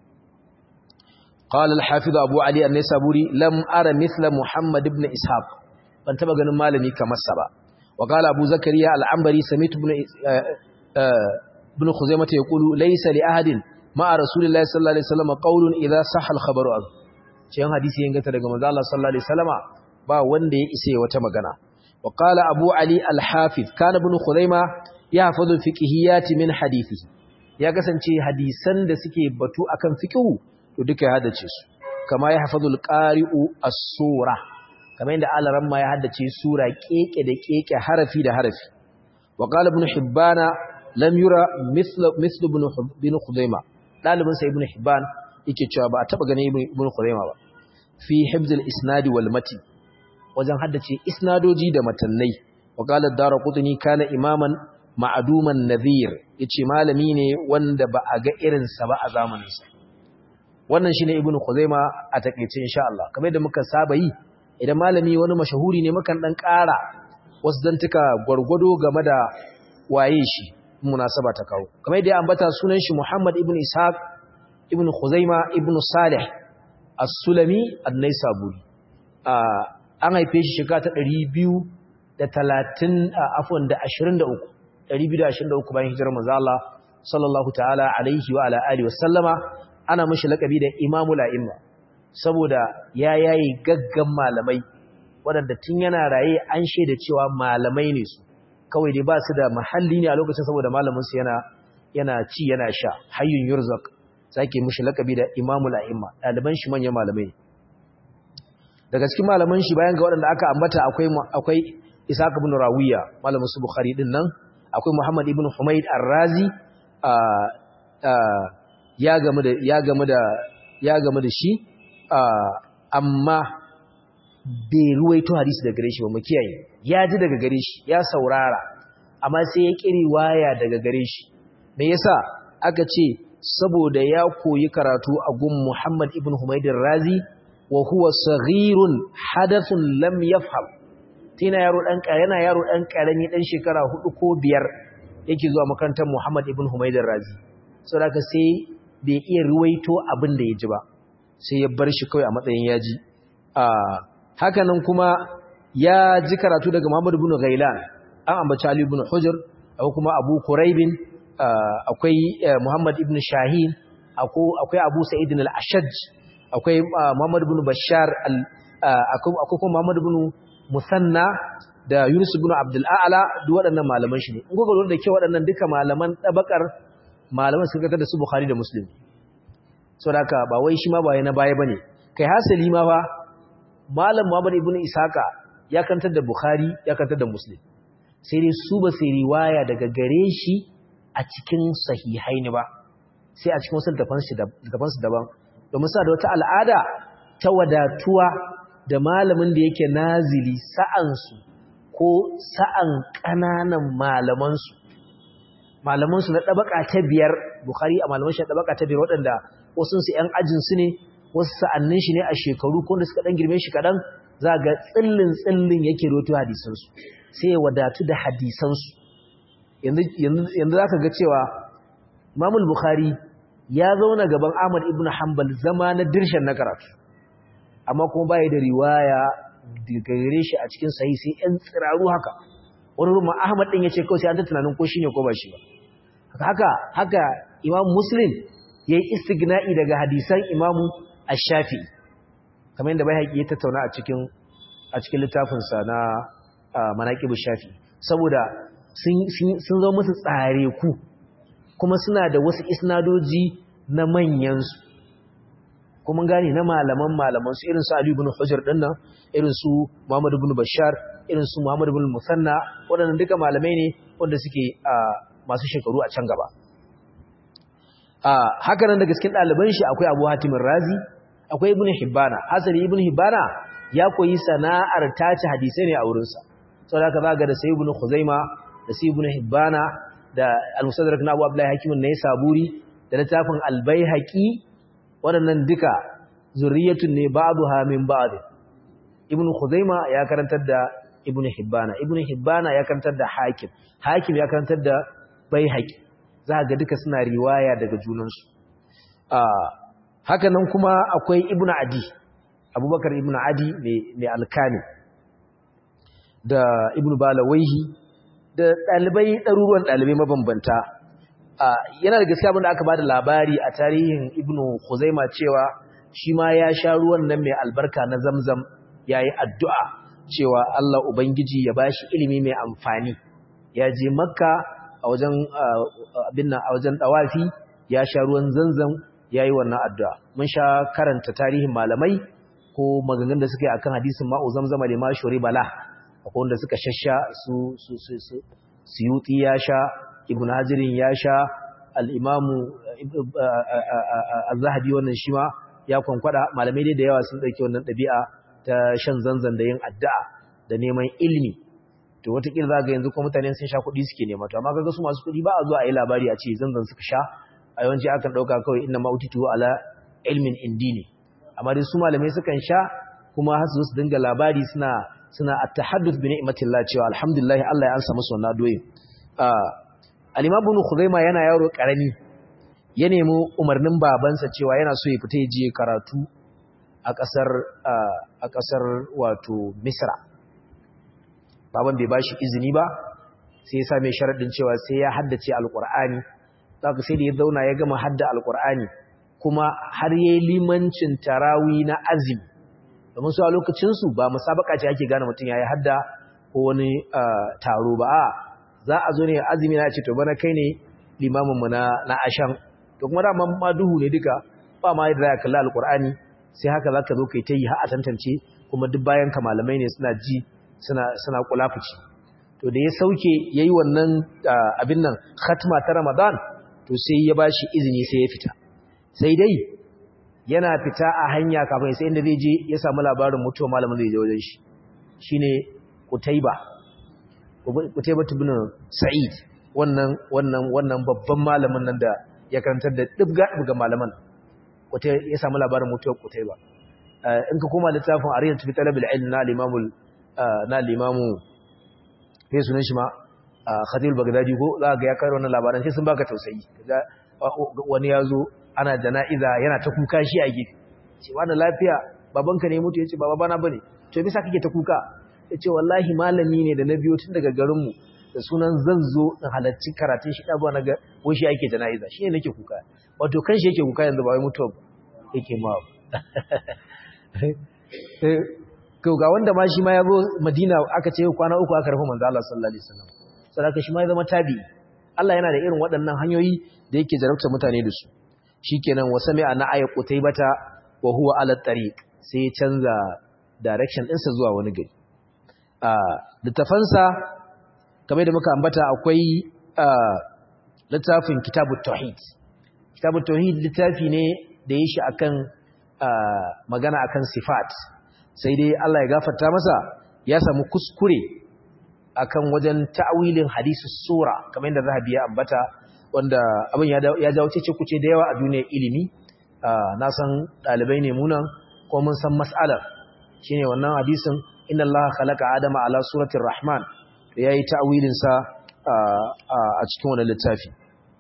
Speaker 1: قال الحافظ أبو علي النسابوري لم أرى مثل محمد بن إسحاق ban taba ganin malami kamar sa ba wa qala abu zakariya al-ambari samitu ibn ibn khuzaimah yaqulu laysa li ahadin ma'a rasulillahi sallallahu alaihi wasallam qawlun idha sahha al-khabaru an cikin hadisi yin gata daga manzo Allah sallallahu alaihi wasallama ba wanda ya isa wata magana wa qala abu ali al-hafiz kana ibn khuzaimah yahfazu fiqhiyati min hadithi ya kasance hadisan da suke batu akan fiqhu to duka ya hadace su kama yahfazu al-qari'u as-sura kamar yadda alaran ma ya haddace sura keke da keke harafi da harafi wa qala ibn hibbana lam yura mithlu mithlu ibn ibn khuzaima dalibin sa ibn hibban yake cewa ba a taba ganin ibn khuzaima ba fi hibz al-isnad wal mati wajen haddace isnadoji da matannai wa qala ad-darqutni kana imaman ma'duman nadhir yace malami ne wanda ba a ga irin sa ba a zamanin sa wannan shine ibn khuzaima a takeice insha Allah kamar yadda muka saba yi idan malami wani mashahuri ne mukan dan ƙara wasu zantuka gwargwado game da waye shi munasaba ta kawo kamar yadda ya ambata sunan shi Muhammad ibn Ishaq ibn Khuzaima ibn Salih As-Sulami An-Naisaburi an haife shi shekara ta 230 afwan da 23 223 bayan hijirar manzo Allah sallallahu ta'ala alaihi wa ala alihi wa sallama ana mishi lakabi da Imamul A'imma saboda ya yayi gaggan malamai waɗanda tun yana raye an shaida cewa malamai ne su kawai dai ba su da mahalli ne a lokacin saboda malaminsu yana yana ci yana sha hayyun yurzak sake mushi lakabi da imamul a'imma ɗaliban shi manyan malamai daga cikin malaman shi bayan ga waɗanda aka ambata akwai akwai Isaac ibn Rawiya malamin su Bukhari din nan akwai Muhammad ibn Humayd Ar-Razi ya gamu da ya gamu da ya gamu da shi amma bai ruwaito hadisi daga gare shi ba mu kiyaye ya ji daga gare shi ya saurara amma sai ya kiri waya daga gare shi me yasa aka ce saboda ya koyi karatu a gun Muhammad ibn Humayd Razi wa huwa saghirun hadathun lam yafham tina yaro dan yana yaro dan karami dan shekara 4 ko 5 yake zuwa makarantar Muhammad ibn Humayd Razi saboda sai bai iya ruwaito abin da ya ji ba sai ya bar shi kawai a matsayin yaji hakanan kuma ya ji karatu daga Muhammad ibn Ghailan an ambaci Ali ibn Hujr akwai kuma Abu Quraibin akwai Muhammad ibn Shahin akwai Abu Sa'id al-Ashaj akwai Muhammad ibn Bashar akwai kuma Muhammad ibn Musanna da Yunus ibn Abdul A'la duk waɗannan malaman shi ne in gogo da ke waɗannan duka malaman tabakar malaman suka da su Bukhari da Muslim saboda haka ba wai shi ma ba na baya bane kai hasali ma fa malam Muhammad ibn Isaka ya kantar da Bukhari ya kantar da Muslim sai dai su ba sai riwaya daga gare shi a cikin sahihaini ba sai a cikin wasu daban su daban domin sa da wata al'ada ta wadatuwa da malamin da yake nazili sa'ansu ko sa'an ƙananan malamansu malamansu na ɗabaka ta biyar Bukhari a malaman shi na ɗabaka ta biyar waɗanda wasu su ‘yan ajinsu ne wasu sa'annin shi ne a shekaru ko da suka ɗan girme shi kaɗan za ga tsillin tsillin yake roto hadisansu sai ya wadatu da hadisansu yanzu za ka ga cewa mamul bukhari ya zauna gaban ahmad ibn hanbal zama na dirshen na karatu amma kuma baya da riwaya daga gare shi a cikin sahi sai ‘yan tsiraru haka wani rumma ahmad ɗin ya ce kawai sai an ta tunanin ko shi ne ko ba shi ba haka haka imam muslim ya yi istigna'i daga hadisan imamu ash-shafi kamar yadda bai ya tattauna a cikin a cikin littafinsa na manaƙibu shafi saboda sun zo musu tsare ku kuma suna da wasu isnadoji na manyansu kuma gani na malaman malaman su irin su Ali ibn Hujr din nan irin su Muhammad ibn Bashar irin su Muhammad ibn Musanna waɗannan duka malamai ne wanda suke masu shekaru a can gaba haka nan daga cikin ɗaliban shi akwai Abu Hatim Razi akwai Ibn Hibbana hasali Ibn Hibbana ya koyi sana'ar tace hadisai ne a wurinsa sau da ka zaga da sai ibn khuzaima da sai ibn hibbana da al-musaddarak na abu abdullahi hakimin na saburi da littafin al-baihaqi waɗannan duka zurriyatun ne ba'dha min ba'd ibn khuzaima ya karantar da ibn hibbana ibn hibbana ya karantar da hakim hakim ya karantar da baihaqi za ga duka suna riwaya daga junansu haka nan kuma akwai ibn adi abubakar ibn adi mai alkani da ibn balawaihi da ɗalibai ɗaruruwan ɗalibai mabambanta yana da gaskiya abinda aka ba da labari a tarihin ibn khuzaima cewa shi ma ya sha ruwan nan mai albarka na zamzam ya yi addu'a cewa Allah Ubangiji ya ba shi ilimi mai amfani ya je makka a wajen abin a wajen ɗawafi ya sha ruwan zanzam ya yi wannan addu'a mun sha karanta tarihin malamai ko maganganun da suka yi akan hadisin ma'u zamzama da ma shuri bala akwai wanda suka shasha su su su su suyuti ya sha ibn hajirin ya sha al-imamu az-zahabi wannan shi ma ya kwankwada malamai dai da yawa sun dauki wannan dabi'a ta shan zanzan da yin addu'a da neman ilimi to wataƙila za ga yanzu kuma mutane sun sha kuɗi suke nema to amma kaga su masu kuɗi ba a zuwa a yi labari a ce zanzan suka sha a yawanci akan ɗauka kawai inna ma'utitu ala ilmin indi ne amma dai su malamai sukan sha kuma har su dinga labari suna suna at-tahadduth bi ni'matillah cewa alhamdulillah Allah ya ansa musu wannan doyin al-imam ibn khuzaima yana yaro karami ya nemi umarnin babansa cewa yana so ya fita je karatu a kasar a kasar wato misra baban bai bashi izini ba sai ya sa mai sharadin cewa sai ya haddace alqur'ani zaka sai da ya zauna ya gama hadda alqur'ani kuma har yayi limancin tarawi na azumi domin su a lokacinsu ba musabaka ce ake gane mutum ya yi hadda ko wani taro ba a za a zo ne azumi na ce to bana kai ne limaminmu na ashan to kuma dama ma duhu ne duka ba ma yadda ya kalli alkur'ani sai haka za ka zo kai ta yi har a tantance kuma duk bayan ka malamai ne suna ji suna kulafuci to da ya sauke ya yi wannan abin nan khatma ta ramadan to sai ya ba shi izini sai ya fita sai dai yana fita a hanya kafin sai inda zai je ya samu labarin mutuwa malamin zai je wajen shi shine Qutaiba Qutaiba ibn Sa'id wannan wannan wannan babban malamin nan da ya karantar da dibga dibga malaman Qutaiba ya samu labarin mutuwa Qutaiba in ka koma littafin Ariyat fi Talab al-Ilm na al-Imam na al-Imam sai sunan shi ma Khatib al-Baghdadi ko za ga ya kai wannan labaran sai sun baka tausayi wani ya zo ana jana'iza yana ta kuka shi a gefe ce wani lafiya babanka ne mutu ya ce baba bana bane to bisa kake ta kuka ya ce wallahi malami ne da na biyo tun daga garinmu da sunan zan zo in halarci karatun shi ɗabuwa na ga shi ake jana'iza shi ne nake kuka wato kan shi yake kuka yanzu ba wai mutuwa yake ma ga wanda ma shi ma ya zo madina aka ce kwana uku aka rufe manzo Allah sallallahu alaihi wasallam saboda shi ma ya zama tabi'i Allah yana da irin waɗannan hanyoyi da yake jarabta mutane da su shikenan wa sami'a na ayat qutaybata wa huwa ala tariq sai ya canza direction ɗinsa zuwa wani gari a littafansa kamar da muka ambata akwai littafin kitabut tauhid kitabut tauhid littafi ne da ya shi akan magana akan sifat sai dai Allah ya gafarta masa ya samu kuskure akan wajen ta'awilin hadisus sura kamar yadda Zahabi ya ambata wanda abin ya jawo cece kuce da yawa a duniyar ilimi na san ɗalibai ne munan ko mun san mas'alar shine wannan hadisin inna Allah khalaqa adama ala suratir rahman da yayi ta'wilin sa a cikin wannan littafi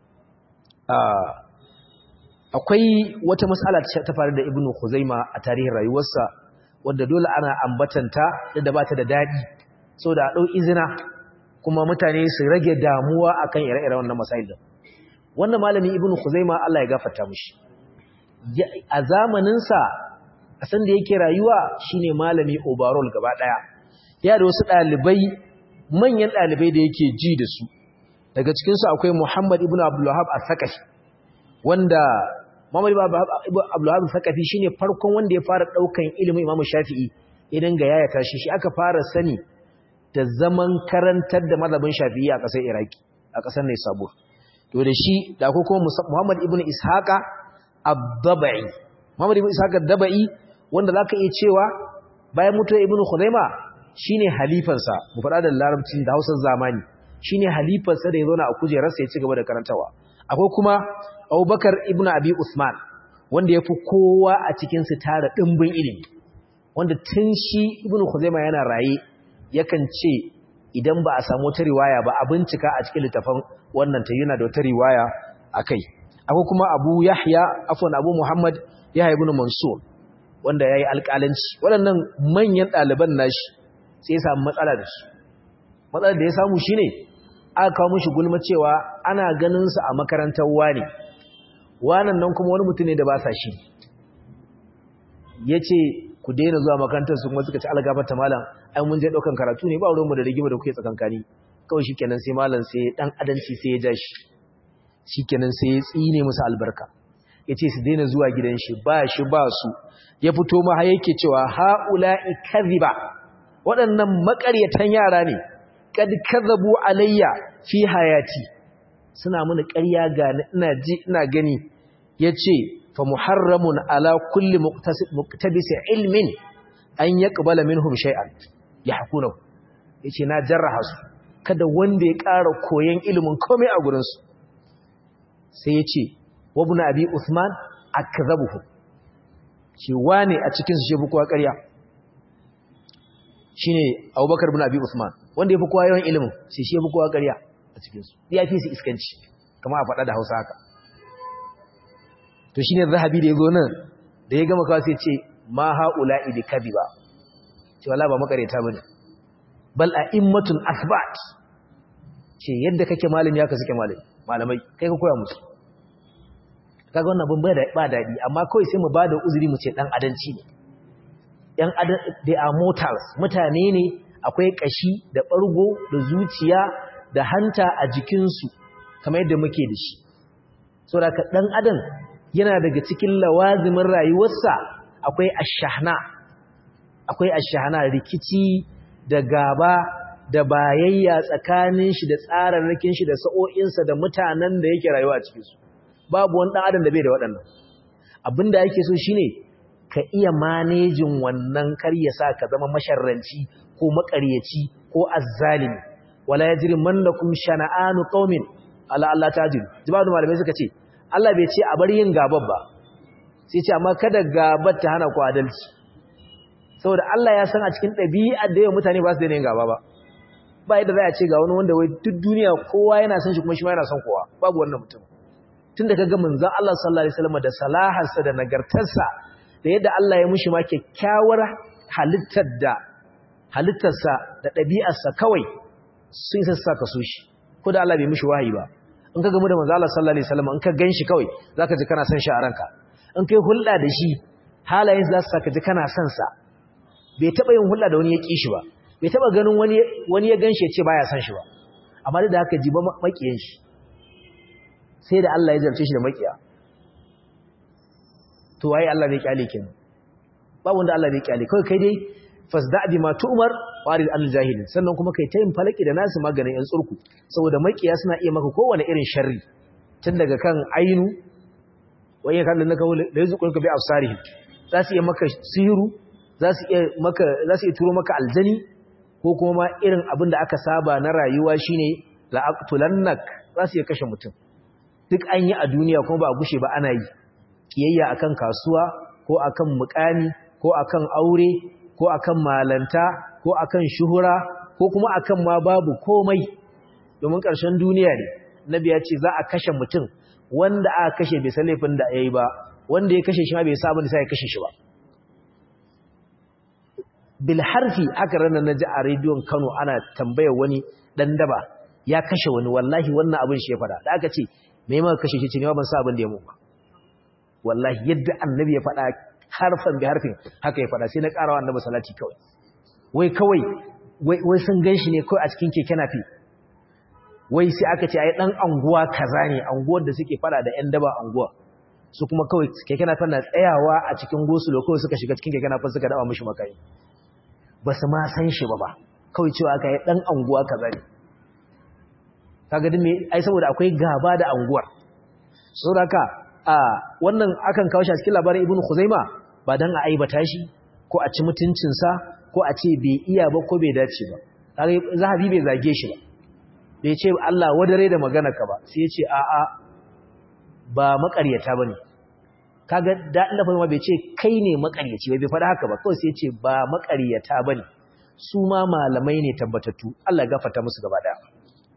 Speaker 1: akwai wata mas'ala ta faru da ibnu khuzaima a tarihin rayuwarsa wanda dole ana ambatanta da ba ta da dadi saboda a dau izina kuma mutane su rage damuwa akan ire-iren wannan masail wannan malami ibnu khuzaima Allah ya gafarta mishi a zamaninsa a san da yake rayuwa shine malami overall gaba daya ya da wasu dalibai manyan dalibai da yake ji da su daga cikin su akwai Muhammad ibn Abdul Wahhab al-Thaqafi wanda Muhammad ibn Abdul Wahhab al-Thaqafi shine farkon wanda ya fara daukan ilimin Imam Shafi'i idan ga yaya tashi shi aka fara sani da zaman karantar da mazhabin Shafi'i a ƙasar Iraki a ƙasar Naisabur to da shi da ko kuma Muhammad ibn Ishaqa ad-Dabai Muhammad ibn Ishaqa ad-Dabai wanda zaka iya cewa bayan mutuwar Ibn Khuzaima shine halifansa mu faɗa da larabcin da Hausar zamani shine halifarsa da ya zauna a kujerarsa ya ci gaba da karantawa akwai kuma Abubakar ibn Abi Usman wanda yafi kowa a cikin su tara dimbin ilimi wanda tun shi Ibn Khuzaima yana raye yakan ce idan ba a samu wata riwaya ba a bincika a cikin littafin wannan ta yana da wata riwaya akai akwai kuma Abu Yahya afwan Abu Muhammad Yahya ibn Mansur wanda yayi alƙalanci waɗannan manyan ɗaliban nashi sai ya samu matsala da shi matsalar da ya samu shine aka kawo mishi gulma cewa ana ganin su a makarantar wani wannan nan kuma wani mutum ne da ba sa shi yace ku daina zuwa makarantar su kuma suka ci algafarta malam ai mun je daukan karatu ne ba ruwanmu da rigima da kuke tsakankani kawai shikenan sai malam sai dan adanci sai ya ja shi shikenan sai ya tsine musu albarka yace su daina zuwa gidan shi ba shi ba su ya fito ma yake cewa haula'i kadhiba waɗannan makaryatan yara ne kad kadhabu alayya fi hayati suna mana ƙarya ga ina ji ina gani yace fa muharramun ala kulli muqtabis ilmin an yaqbala minhum shay'an yahkunu yace na jarraha su kada wanda ya ƙara koyon ilimin komai a gurin su sai yace wabna abi usman akzabuhu shi wane a cikin su shefu kowa ƙarya shine abubakar ibn abi usman wanda yafi kowa yawan ilimin shi shefu kowa ƙarya a cikin su ya fi su iskanci kamar a faɗa da Hausa haka to shine zahabi da yazo nan da ya gama kawai sai ce ma haula'i bi kadiba ce wallahi ba makareta bane bal a'immatun asbat ce yadda kake malami haka suke malami malamai kai ka koya musu kaga wannan ban ba dadi amma kawai sai mu bada uzuri mu ce dan adanci ne yan adan they are mortals mutane ne akwai kashi da bargo da zuciya da hanta a jikinsu kamar yadda muke da shi saboda ka dan adam yana daga cikin lawazimin rayuwarsa akwai ashahna akwai ashahna rikici da gaba da bayayya tsakanin shi da tsararrakin shi da sa'o'insa da mutanen da yake rayuwa a cikin su babu wani dan adam da bai da waɗannan abinda yake so shine ka iya manejin wannan kar ya sa ka zama masharranci ko makaryaci ko azzalimi wala yajrimannakum shana'anu qaumin ala Allah tajil jibadu malamai suka ce Allah bai ce a bar yin gabar ba sai ce amma kada gabar ta hana ku adalci saboda Allah ya san a cikin ɗabi'ar da yawan mutane ba su daina yin gaba ba ba yadda za a ce ga wani wanda wai duk duniya kowa yana son shi kuma shi ma yana son kowa babu wannan mutum tunda ka ga manzon Allah sallallahu alaihi wasallam da salaharsa da nagartarsa da yadda Allah ya mushi ma kyakkyawar halittar da halittarsa da ɗabi'arsa kawai sun sassa ka so shi ko da Allah bai mushi wahayi ba in ka gamu da manzo Allah sallallahu alaihi wasallam in ka ganshi kawai zaka ji kana son shi a ranka in kai hulɗa da shi halayen za su saka ji kana son sa bai taba yin hulɗa da wani ya ki shi ba bai taba ganin wani wani ya ganshi ya ce baya son shi ba amma da haka ji ba makiyan shi sai da Allah ya zarce shi da makiya to waye Allah bai kyale kenan ba wanda Allah bai kyale kai kai dai fasda bi ma tu'mar warid al jahilin sannan kuma kai ta yin falaki da nasu maganin yan tsurku saboda makiya suna iya maka kowane irin sharri tun daga kan ainu waye kan naka da yazukun ka bi afsarihi za su iya maka sihiru za su iya maka za su iya turo maka aljani ko kuma ma irin abin da aka saba na rayuwa shine la'aqtulannak za su iya kashe mutum duk an yi a duniya kuma ba a gushe ba ana yi kiyayya akan kasuwa ko akan mukami ko akan aure ko akan malanta ko akan shuhura ko kuma akan ma babu komai domin ƙarshen duniya ne nabi ya ce za a kashe mutum wanda aka kashe bai san laifin da yayi ba wanda ya kashe shi ma bai sa abin da sai ya kashe shi ba bil harfi aka ranar naji a rediyon Kano ana tambayar wani dan daba ya kashe wani wallahi wannan abin shi ya fada da aka ce me ma kashe shi ce ne ban sa abin da ya mu ba wallahi yadda annabi ya fada harfan bi harfin haka ya fada sai na karawa annabi salati kawai wai kawai wai sun ganshi ne kawai a cikin keke nafi wai sai aka ce ai dan anguwa kaza ne anguwar da suke fada da yan daba anguwa su kuma kawai keke nafin na tsayawa a cikin gosulo kawai suka shiga cikin keke nafin suka dawa mishi makai ba su ma san shi ba ba kawai cewa aka yi dan anguwa kaza ne kaga din me ai saboda akwai gaba da anguwar saboda haka a wannan akan kawo shi a cikin labarin ibnu khuzaima ba dan a aibata shi ko a ci mutuncin sa ko a ce bai iya ba ko bai dace ba kaga zahabi bai zage shi ba bai ce Allah wadare da magana ka ba sai ya ce a a ba makaryata bane kaga da Allah fa bai ce kai ne makaryaci bai faɗa haka ba kawai sai ya ce ba makaryata bane su ma malamai ne tabbatattu Allah ya gafarta musu gaba daya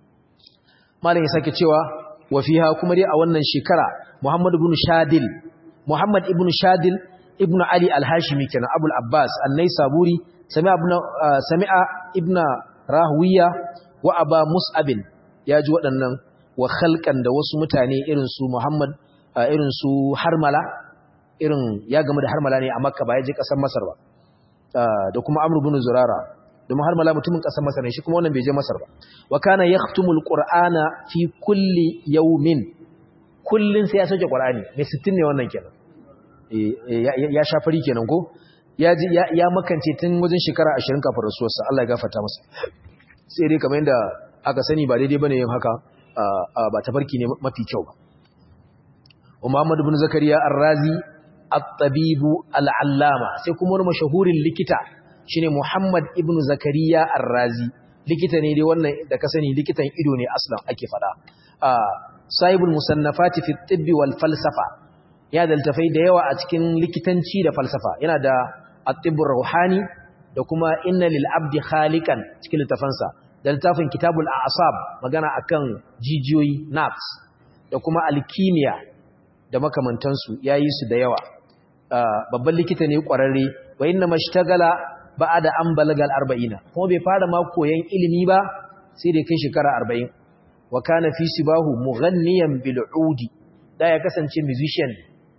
Speaker 1: malam ya sake cewa wa fiha kuma dai a wannan shekara Muhammad ibn Shadil Muhammad ibn Shadil ibn Ali al-Hashimi kenan Abul Abbas an-Naisaburi sami'a ibn sami'a ibn Rahuwiya wa Aba Mus'ab ya ji waɗannan wa khalqan da wasu mutane irin su Muhammad irin su Harmala irin ya gamu da Harmala ne a Makka ba ya je ƙasar Masar ba da kuma Amr ibn Zurara domin har mala mutumin ƙasar Masar ne shi kuma wannan bai je Masar ba wa kana yaktumul qur'ana fi kulli yawmin kullun sai ya sauke qur'ani mai 60 ne wannan kenan ya sha fari kenan ko ya ji ya makance tun wajen shekara 20 kafin rasuwarsa Allah ya gafarta masa sai dai kamar yadda aka sani ba daidai bane yin haka ba tafarki ne mafi kyau ba Muhammad ibn Zakariya Ar-Razi at-tabibu al-allama sai kuma wani mashahurin likita shine Muhammad ibn Zakariya Ar-Razi likita ne dai wannan da ka sani likitan ido ne aslan ake fada sahibul musannafati fi tibbi wal falsafa ya daltafai da yawa a cikin likitanci da falsafa yana da at-tibbur ruhani da kuma inna lil abdi khaliqan cikin littafansa da littafin kitabul a'sab magana akan jijiyoyi nerves da kuma alkimiya da makamantansu yayi su da yawa babban likita ne kwararre wa inna mashtagala ba'ada an balagal 40 kuma bai fara ma koyan ilimi ba sai da kai shekara 40 wa kana fi sibahu mughanniyan bil udi da ya kasance musician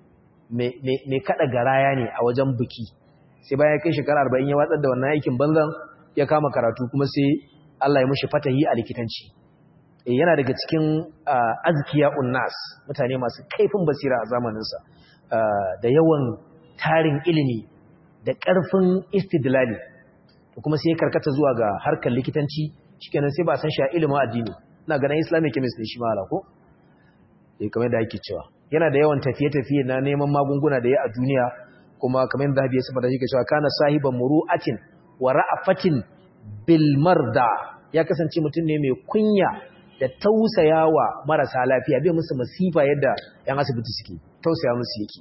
Speaker 1: mai kada garaya ne a wajen biki sai bayan kai shekara 40 ya watsar da wannan aikin banzan ya kama karatu kuma sai Allah ya mishi fatahi a likitanci eh yana daga cikin azkiya unnas mutane masu kaifin basira a zamanin sa da yawan tarin ilimi da ƙarfin istidlali kuma sai ya karkata zuwa ga harkar likitanci shikenan sai ba san shi a ilimin addini ina ganin islamic chemist ne shi ma ala ko eh kamar da yake cewa yana da yawan tafiye-tafiye na neman magunguna da ya a duniya kuma kamar yadda Zahabi ya saba da yake cewa kana sahiban muru'atin wa ra'afatin bil marda ya kasance mutum ne mai kunya da tausayawa marasa lafiya bai musu masifa yadda yan asibiti suke tausaya musu yake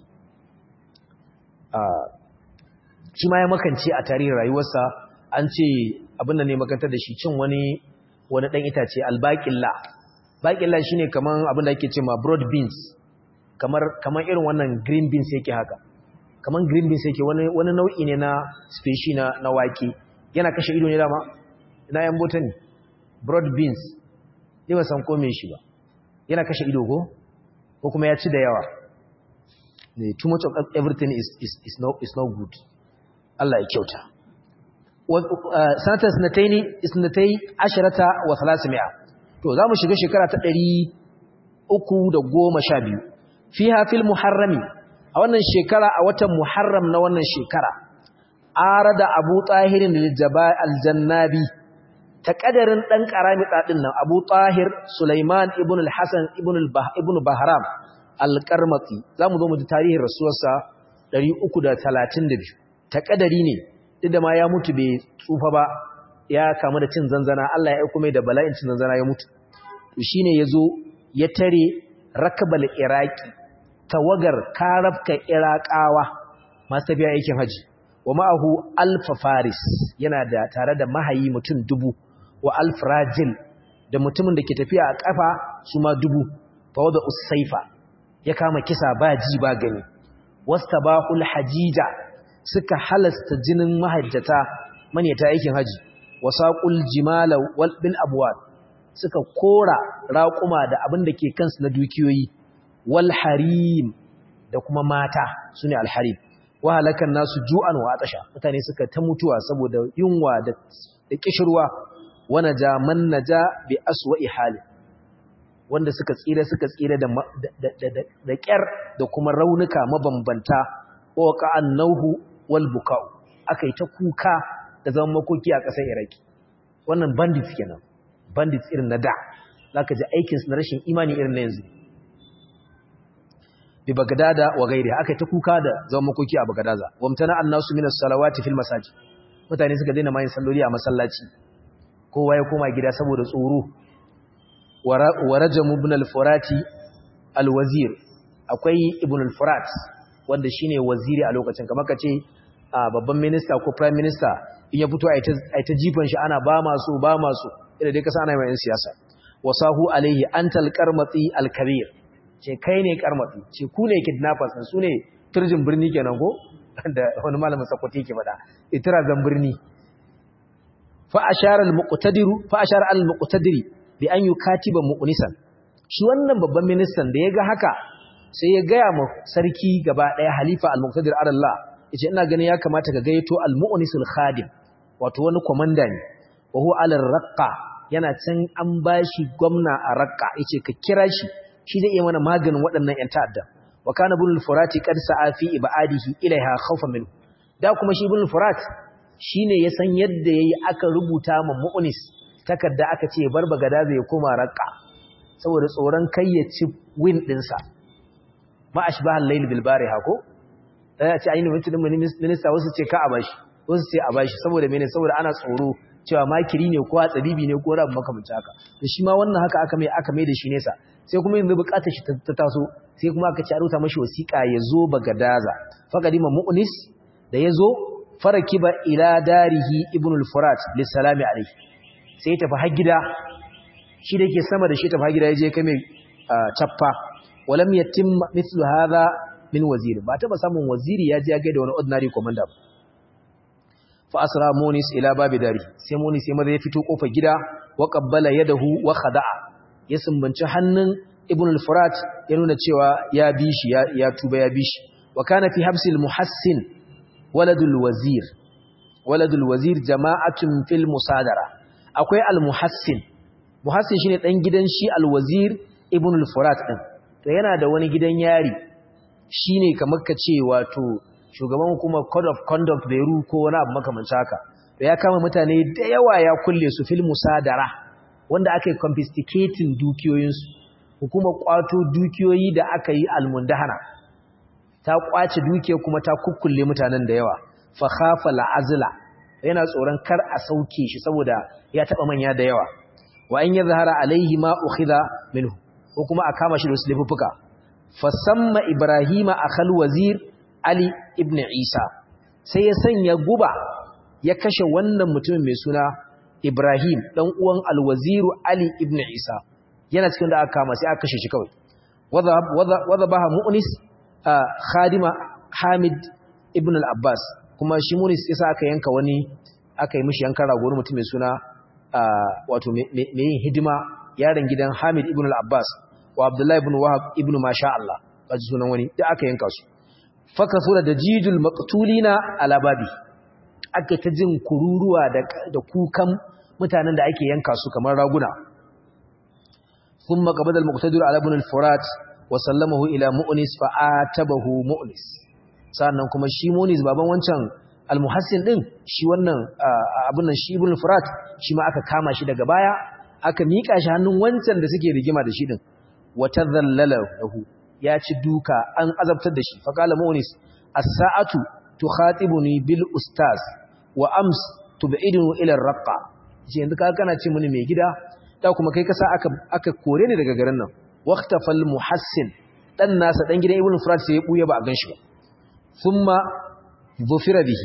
Speaker 1: shi ma ya makance a tarihin rayuwarsa an ce abin da ne makantar da shi cin wani wani ɗan itace albaƙilla baƙilla shi ne kamar abin da ake ce ma broad beans kamar irin wannan green beans yake haka kamar green beans yake wani nau'i ne na species na, na wake yana kashe ido ne dama ina yan bota ne broad beans ne ba san kome shi ba yana kashe ido ko ko kuma ya ci da yawa too much of everything is, is, is, no, is no good Allah ya kyauta sanatar sinataini isnatai ashirata wa salasimiya to za mu shiga shekara ta ɗari uku da goma sha biyu fi hafil muharrami a wannan shekara a watan muharram na wannan shekara ara da abu tahirin aljannabi ta ƙadarin ɗan ƙarami ɗaɗin nan abu tahir sulaiman ibn al-hassan ibn bahram al-karmatsi za mu zo mu ji tarihin rasuwarsa 332 ta ƙadari ne duk da ma ya mutu bai tsufa ba ya kamu da cin zanzana Allah ya aiko mai da bala'in cin zanzana ya mutu to shine yazo ya tare rakabal iraki tawagar karabka iraqawa masu tafiya aikin haji wa ma'ahu alfa faris yana da tare da mahayi mutum dubu wa alf rajil da mutumin da ke tafiya a kafa su ma dubu fa wada usaifa ya kama kisa ba ji ba gani wastabahul hajija suka halasta jinin mahajjata manyata aikin haji wasaqul jimala wal bil abwad suka kora raquma da abin da ke kansu na dukiyoyi wal harim da kuma mata sune al harim wa halakan nasu ju'an wa atasha mutane suka ta mutuwa saboda yunwa da da kishirwa wa naja man naja bi aswa'i hali wanda suka tsira suka tsira da da kyar da kuma raunuka mabambanta wa qa'an nauhu wal buka'u akai ta kuka da zaman makoki a ƙasar Iraki wannan bandits kenan bandits irin na da zaka ji aikin su na rashin imani irin na yanzu bi bagdada wa gairi akai ta kuka da zaman makoki a bagdada wamtana annasu minas salawati fil masajid mutane suka daina mayin salloli a masallaci kowa ya koma gida saboda tsoro wa rajam ibn al-furati al-wazir akwai ibn al-furat wanda shine waziri a lokacin kamar kace babban minista ko prime minister in ya fito ai ta jifan shi ana ba masu ba masu idan dai kasa ana mai siyasa wasahu alaihi antal qarmati al-kabir ce kai ne qarmati ce ku ne kidnappers su ne turjin birni kenan ko da wani malamin sakwati yake fada itira zan birni fa ashara al-muqtadiru fa ashara al-muqtadiri bi an yukatiba mu'nisan shi wannan babban ministan da yaga haka sai ya gaya ma sarki gaba daya halifa al-muqtadir Allah yace ina ganin ya kamata ka gayyato al-mu'nisul khadim wato wani komanda ne wa huwa al-raqqa yana can an bashi gwamna a raqqa yace ka kira shi shi zai iya mana maganin waɗannan ƴan ta'adda wa kana ibn al-furati qad sa'a fi ibadihi ilaiha khawfan minhu da kuma shi ibn al-furat shine ya san yadda yayi aka rubuta ma mu'nis takarda aka ce bar bagada zai koma raqqa saboda tsoron kai ya ci win dinsa ma ashbahal layl bil bariha ko ya ce ainihin mutum minista wasu ce ka a bashi wasu ce a bashi saboda mene saboda ana tsoro cewa makiri ne ko tsabibi ne ko rabu makamancin haka da shi ma wannan haka aka mai aka mai da shi nesa sai kuma yanzu bukatar shi ta taso sai kuma aka ci a rubuta mashi wasiƙa ya zo bagadaza faqadima mu'nis da ya zo farakiba ila darihi ibn al-furat lissalami alayhi sai ya tafi har gida shi da yake sama da shi tafi har gida ya je kai mai chaffa walam yatim mithlu hadha min wazir ba taba samun waziri ya je ya ga da wani ordinary commander ba fa asra munis ila babi dari sai munis sai maza ya fito kofar gida wa qabbala yadahu wa khada'a ya sumbanci hannun ibn al-furat ya nuna cewa ya bi shi ya tuba ya bi shi wa kana fi habsil muhassin waladul wazir waladul wazir jama'atun fil musadara akwai al-muhassin muhassin shine dan gidan shi al-wazir ibn al-furat din to yana da wani gidan yari shine kamar ka ce wato shugaban hukumar code of conduct Beru ko wani abu makamancin haka to ya kama mutane da yawa ya kulle su fil musadara wanda aka yi confiscating dukiyoyinsu hukumar kwato dukiyoyi da aka yi almundahana ta kwace dukiya kuma ta kukkulle mutanen da yawa fa khafa la'azla yana tsoron kar a sauke shi saboda ya taba manya da yawa wa an yadhhara alaihi ma ukhidha minhu ko kuma a kama shi da wasu laifuka fasamma ibrahima akhal wazir ali ibn isa sai ya sanya guba ya kashe wannan mutumin mai suna ibrahim dan uwan alwaziru ali ibn isa yana cikin da aka kama sai aka kashe shi kawai wadha baha mu'nis khadima hamid ibn al-abbas kuma shi mu'nis yasa aka yanka wani aka yi mishi yankan rago mutum mai suna wato mai yin hidima yaron gidan hamid ibn al-abbas wa abdullahi ibn wahab ibn masha Allah kaji sunan wani da aka yanka su fakasura da jijul maqtulina ala babi aka ta jin kururuwa da da kukan mutanen da ake yanka su kamar raguna thumma qabada al-muqtadir ala ibn al-furat wa sallamahu ila mu'nis fa atabahu mu'nis sannan kuma shi mu'nis baban wancan al-muhassin din shi wannan abun nan shi ibn al-furat shi ma aka kama shi daga baya aka mika shi hannun wancan da suke rigima da shi din wata zallalahu ya ci duka an azabtar da shi faƙala munis as-sa'atu tukhatibuni bil ustaz wa ams tub'idunu ila ar-raqqa ce yanzu ka kana ce mini mai gida da kuma kai kasa aka aka kore ni daga garin nan waqtafal muhassin dan nasa dan gidan ibnu furat sai ya buya ba a ganshi ba thumma dhufira bihi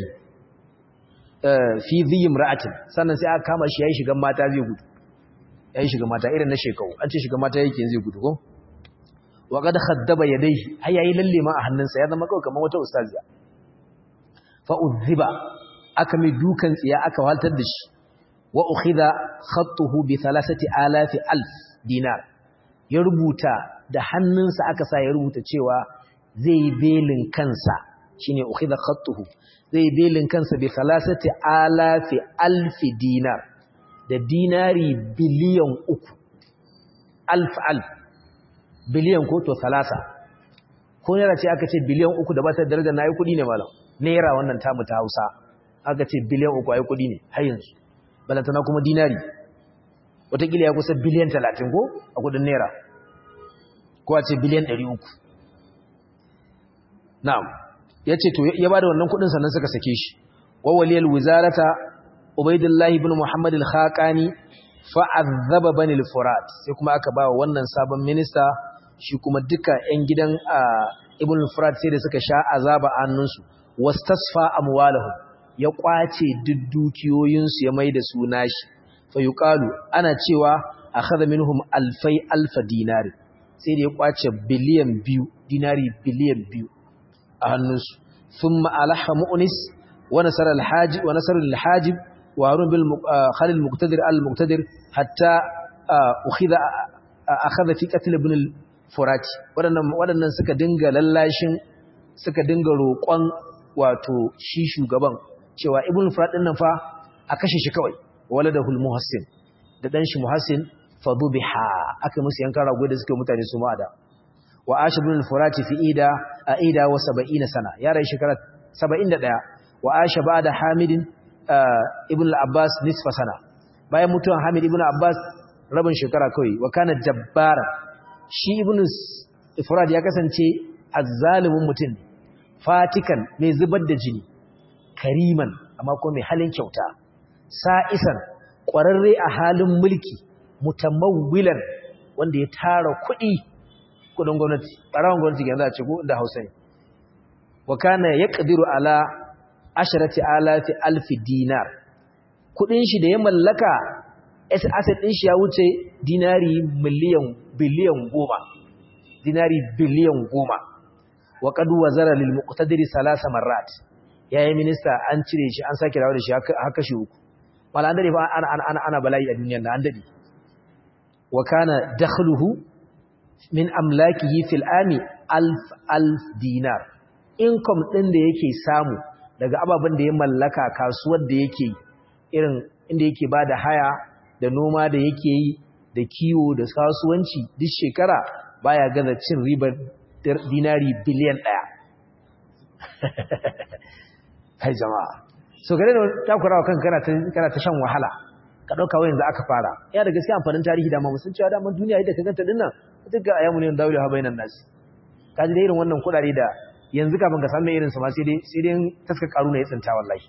Speaker 1: fi dhi imra'atin sannan sai aka kama shi yayi shigan mata zai gudu ya yi shiga mata irin na shekau an ce shiga mata yake zai gudu ko wa qad khaddaba yadayhi har yayi lalle ma a hannunsa ya zama kawai kamar wata ustaziya fa udhiba aka mai dukan tsiya aka waltar da shi wa ukhidha khattuhu bi 3000 alf dinar ya rubuta da hannunsa aka sa ya rubuta cewa zai yi belin kansa shine ukhidha khattuhu zai belin kansa bi khalasati alafi alfi dinar da dinari biliyan uku alf alf biliyan ko to salasa ko naira ce aka ce biliyan uku da ba ta daraja na yi kuɗi ne malam naira wannan tamu ta hausa aka ce biliyan uku a yi kuɗi ne har yanzu balantana kuma dinari watakila ya kusa biliyan talatin ko a kuɗin naira ko a ce biliyan ɗari uku na'am ya ce to ya ba da wannan kuɗin sannan suka sake shi wawaliyar wizarata ubaidullahi bin muhammad al-khaqani fa'azzaba bani al-furat sai kuma aka ba wannan sabon minista shi kuma duka 'yan gidan ibn al-furat sai da suka sha azaba a hannunsu wastasfa amwalahu ya kwace duk dukiyoyinsu ya mai da su nashi fa yuqalu ana cewa akhadha minhum alfai alfa dinari sai da ya kwace biliyan biyu dinari biliyan biyu a hannunsu thumma alaha mu'nis wa nasara al-hajib wa nasara al-hajib wa harun bil khalil muqtadir al-muqtadir hatta ukhidha akhadha fi qatl ibn al-furati wadannan wadannan suka dinga lallashin suka dinga roƙon wato shi shugaban cewa ibn furat din nan fa a kashe shi kawai waladahul muhassin da dan shi muhassin fadubiha aka musu yankan rago da suke mutane su ma da wa ash ibn al-furati fi ida aida wa 70 sana ya rai shekara 71 wa ash ba'da hamidin ibn al-abbas nisfa sana bayan mutuwan hamid ibn abbas rabin shekara kawai wa kana jabbara shi ibn al-furat ya kasance azzalimin mutum fatikan mai zubar da jini kariman amma ko mai halin kyauta sa'isan ƙwararre a halin mulki mutamawwilan wanda ya tara kuɗi kudin gwamnati ɓarawan gwamnati ga za a ce ko da hausa ne wa kana ya ƙadiru ala asharati alafi alfi dinar kuɗin shi da ya mallaka asset ɗin shi ya wuce dinari miliyan biliyan goma dinari biliyan goma wa qad wazara lil muqtadiri salasa marrat yayi minista an cire shi an sake dawo da shi haka shi uku wala an dade fa ana ana ana bala'i a duniyar nan an dade wa kana dakhluhu min amlakihi fil ami alf alf dinar income din da yake samu daga ababen da ya mallaka kasuwar da yake irin inda yake bada haya da noma da yake yi da kiwo da kasuwanci duk shekara baya gaza cin ribar dinari biliyan ɗaya kai jama'a so gare da takurawa kan kana ta shan wahala ka ɗauka wayan da aka fara ya da gaskiya amfanin tarihi da mamusun cewa daman duniya yadda ka ganta din nan duk ga ayyamu ne dawo ha bainan nasi ka ji da irin wannan kuɗaɗe da yanzu kafin ka samu irin su ma sai dai sai dai taska karu ne ya tsinta wallahi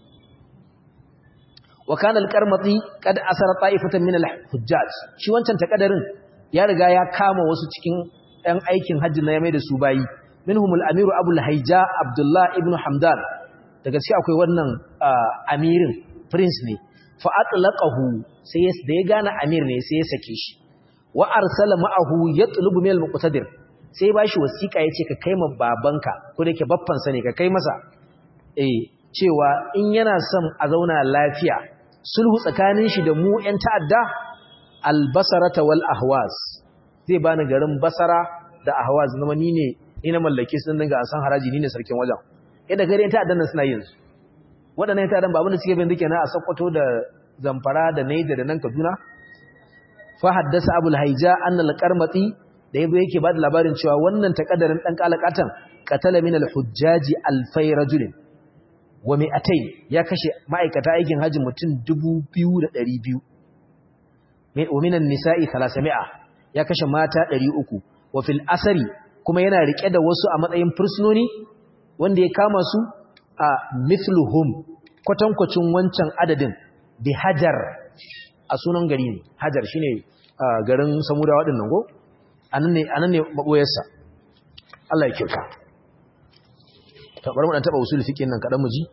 Speaker 1: wa kana al-qarmati qad asara ta'ifatan min al-hujjaj shi wancan takadarin ya riga ya kama wasu cikin ɗan aikin hajji na ya mai da su bayi minhumul amiru abul haija abdullah ibn hamdan da gaske akwai wannan amirin prince ne fa atlaqahu sai da ya gane amir ne sai ya sake shi wa arsala ma'ahu yatlubu min al-muqtadir sai ba shi wasiƙa yace ka kai ma babanka ko da yake baffan sa ne ka kai masa eh cewa in yana son a zauna lafiya sulhu tsakanin shi da mu ƴan ta'adda al-basarata wal ahwas zai bani garin basara da ahwaz zama ni ne ni na mallake sun dinga an san haraji ni ne sarkin wajen yadda gare ta addan suna yin su waɗannan ta addan ba abinda suke bin duke na a Sokoto da Zamfara da Naija da nan Kaduna fa haddasa Abul Haija anna al-Qarmati da yabo yake ba da labarin cewa wannan takaddarin dan kalakatan qatala min al-hujjaji alfay rajulin wa mi'atay ya kashe ma'aikata aikin haji mutum 2200 wa minan nisa'i 300 ya kashe mata 300 wa fil asari kuma yana rike da wasu a matsayin fursunoni wanda ya kama su a mithluhum kwatankwacin wancan adadin bi hajar a sunan gari ne hajar shine garin samudawa din nan go anan ne anan ne maboyarsa Allah ya kyauta to bari mu dan taba usul fiqhin nan kadan mu ji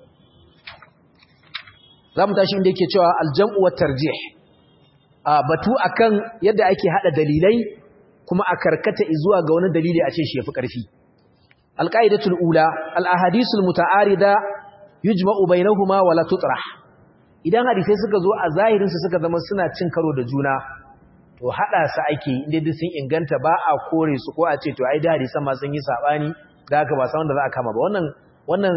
Speaker 1: zamu tashi inda yake cewa aljam'u wat tarjih a batu akan yadda ake hada dalilai kuma a karkata zuwa ga wani dalili a ce shi yafi ƙarfi alqaidatul ula alahadisul muta'arida yujma'u bainahuma wa la tutrah idan hadisai suka zo a zahirin su suka zama suna cin karo da juna to hada su ake inda duk sun inganta ba a kore su ko a ce to ai da hadisan ma sun yi sabani da haka ba san da za a kama ba wannan wannan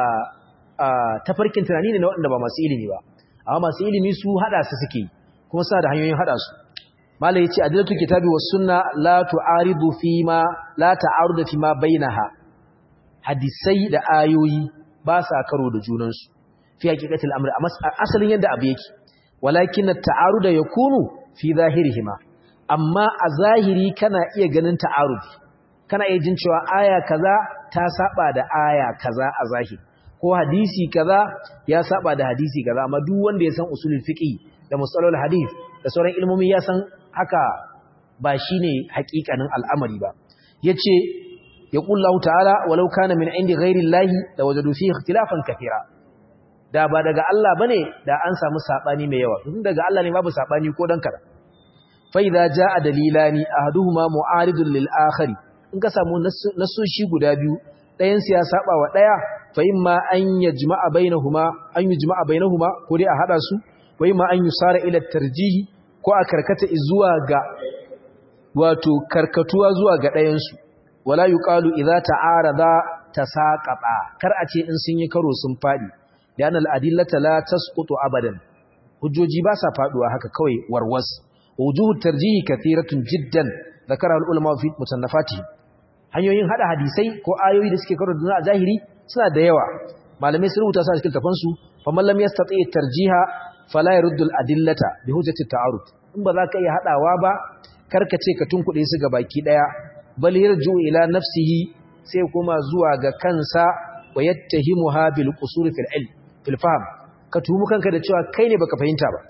Speaker 1: tafarkin tunani ne na waɗanda ba masu ilimi ba amma masu ilimi su haɗa su suke kuma suna da hanyoyin haɗa su malai yace adillatu kitabi was sunna la tu'aridu fi ma la ta'arudu fi ma bainaha hadisai da ayoyi ba sa karo da junan su fi haqiqatil amri asalin yadda abu yake walakin at-ta'arudu yakunu fi zahirihima amma a zahiri kana iya ganin ta'arudi kana iya jin cewa aya kaza ta saba da aya kaza a zahiri ko hadisi kaza ya saba da hadisi kaza amma duk wanda ya san usulul fiqh da musalul hadith da sauran ilmomi ya san haka ba shine hakikanin al'amari ba yace yaqullahu ta'ala walau kana min indi ghairillahi la wajadu fihi ikhtilafan katira da ba daga Allah bane da an samu sabani mai yawa tun daga Allah ne babu sabani ko dan kada fa idza jaa dalilani ahaduhuma mu'aridun lil akhari in ka samu nasoshi guda biyu ɗayan su ya saba wa ɗaya fa imma an yajma'a bainahuma an yujma'a bainahuma ko dai a hada su wa imma an yusara ila tarjihi ko a karkata zuwa ga wato karkatuwa zuwa ga ɗayan su wala yuqalu idza ta'arada tasaqata kar a ce in sun yi karo sun fadi dan al-adillata la tasqutu abadan hujjoji ba sa faduwa haka kawai warwas wujuhu tarjihi kathiratun jiddan ذكرها العلماء في مصنفاتهم hanyoyin hada hadisai ko ayoyi da suke karo da a zahiri suna da yawa malamai sun rubuta su a cikin tafansu fa man lam yastati tarjiha fala yurdu al adillata bi hujjati ta'arud in ba za ka iya hadawa ba karkace ka tunkuɗe su ga baki daya bal yarju ila nafsihi sai kuma zuwa ga kansa wa yattahimuha bil qusur fil ilm fil fahm ka tumu kanka da cewa kai ne baka fahimta ba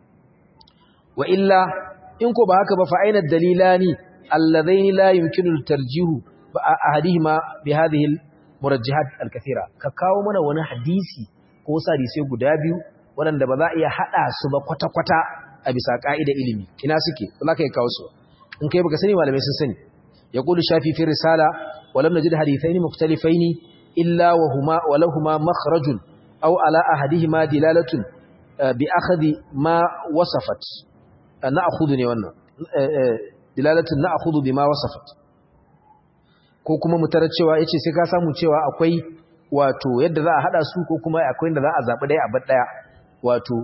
Speaker 1: wa illa in ko ba haka ba fa aina dalilani alladaini la yumkinu tarjihu ahadihima bi hadhihi murajjihat alkathira ka kawo mana wani hadisi ko hadisi guda biyu waɗanda ba za a iya hada su ba kwata kwata a bisa ka'ida ilimi ina suke za ka yi kawo su in kai baka sani malamai sun sani yaqulu shafi fi risala wa lam najid hadithaini mukhtalifaini illa wa huma wa lahumma makhrajun aw ala ahadihima dilalatun bi akhadhi ma wasafat na akhudhu ne wannan dilalatun na akhudhu bima wasafat ko kuma mutarar cewa yace sai ka samu cewa akwai wato yadda za a hada su ko kuma akwai yadda za a zabi dai a bar daya wato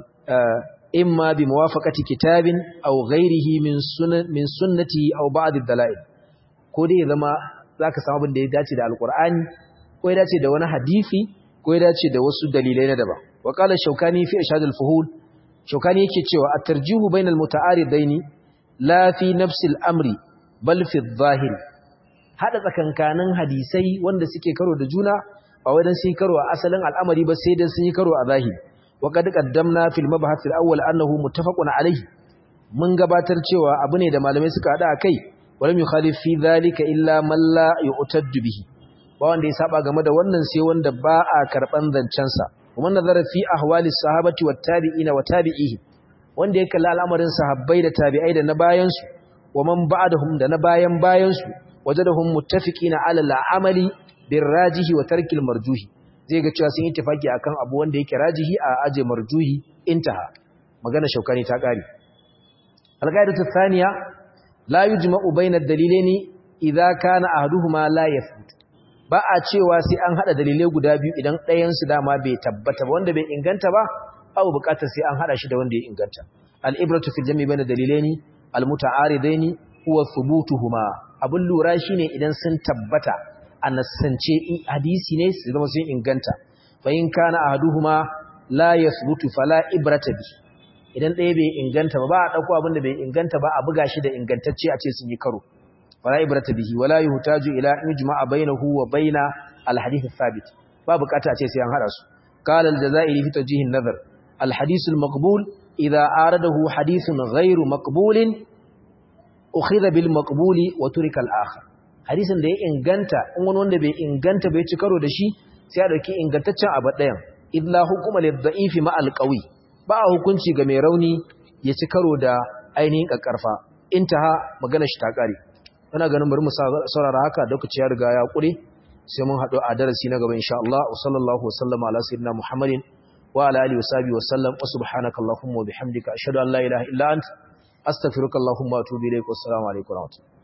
Speaker 1: imma bi muwafaqati kitabin aw ghayrihi min sunan min sunnati aw ba'd ad-dalail ko dai zama zaka samu abin da ya dace da alqur'ani ko ya dace da wani hadisi ko ya dace da wasu dalilai na daban wa qala shaukani fi ishad al-fuhul shaukani yake cewa at-tarjihu bainal muta'aridaini la fi nafsi al-amri bal fi adh-dhahir hada tsakankanin hadisai wanda suke karo da juna ba wai dan sun karo a asalin al'amari ba sai dan sun yi karo a zahiri wa qad qaddamna fil mabhath al-awwal annahu muttafaqun alayhi mun gabatar cewa abu ne da malamai suka hada akai walam yukhalif fi dhalika illa man la yu'taddu bihi ba wanda ya saba game da wannan sai wanda ba a karban zancensa kuma nazara fi ahwalis sahabati wat tabi'ina wa tabi'ihi wanda ya kalli al'amarin sahabbai da tabi'ai da na bayan su wa man ba'dahum da na bayan bayan su wajadahum muttafiqina ala al'amali bir rajihi wa tarkil marjuhi zai ga cewa sun yi tafaki akan abu wanda yake rajihi a aje marjuhi intaha magana shaukani ta kare al-qaidatu thaniya la yujma'u bayna ad-dalilaini idza kana ahaduhuma la yathbut ba a cewa sai an hada dalilai guda biyu idan ɗayan su dama bai tabbata ba wanda bai inganta ba abu bukatar sai an hada shi da wanda ya inganta al-ibratu fil jami' bayna dalilaini al-muta'aridaini huwa thubutuhuma abun lura shine idan sun tabbata a nassance hadisi ne su zama sun inganta fa in kana ahaduhuma la yathbutu fala ibrata bi idan ɗaya bai inganta ba ba a dauko abin da bai inganta ba a buga shi da ingantacce a ce sun yi karo fala ibrata bihi wala yuhtaju ila ijma'a bainahu wa baina alhadith athabit ba bukata a ce sai an hada su qala aljazairi fi tawjih an-nazar alhadith almaqbul idha aradahu hadithun ghayru maqbulin ukhidha bil maqbuli wa turika al-akhar hadisin da ya inganta in wani wanda bai inganta bai ci karo da shi sai a dauki ingantaccen abu ɗayan illa hukuma lidha'ifi ma alqawi ba hukunci ga mai rauni ya ci karo da ainihin kakkarfa intaha magana shi ta kare ina ganin bari mu saurara haka lokaci ya riga ya kure sai mun haɗu a darasi na gaba insha Allah wa sallallahu wa sallama ala sayyidina Muhammadin wa ala alihi wa sahbihi wa sallam wa subhanakallahumma wa bihamdika ashhadu an la ilaha illa anta astaghfiruka allahumma wa atubu ilaik wa assalamu alaikum wa rahmatullahi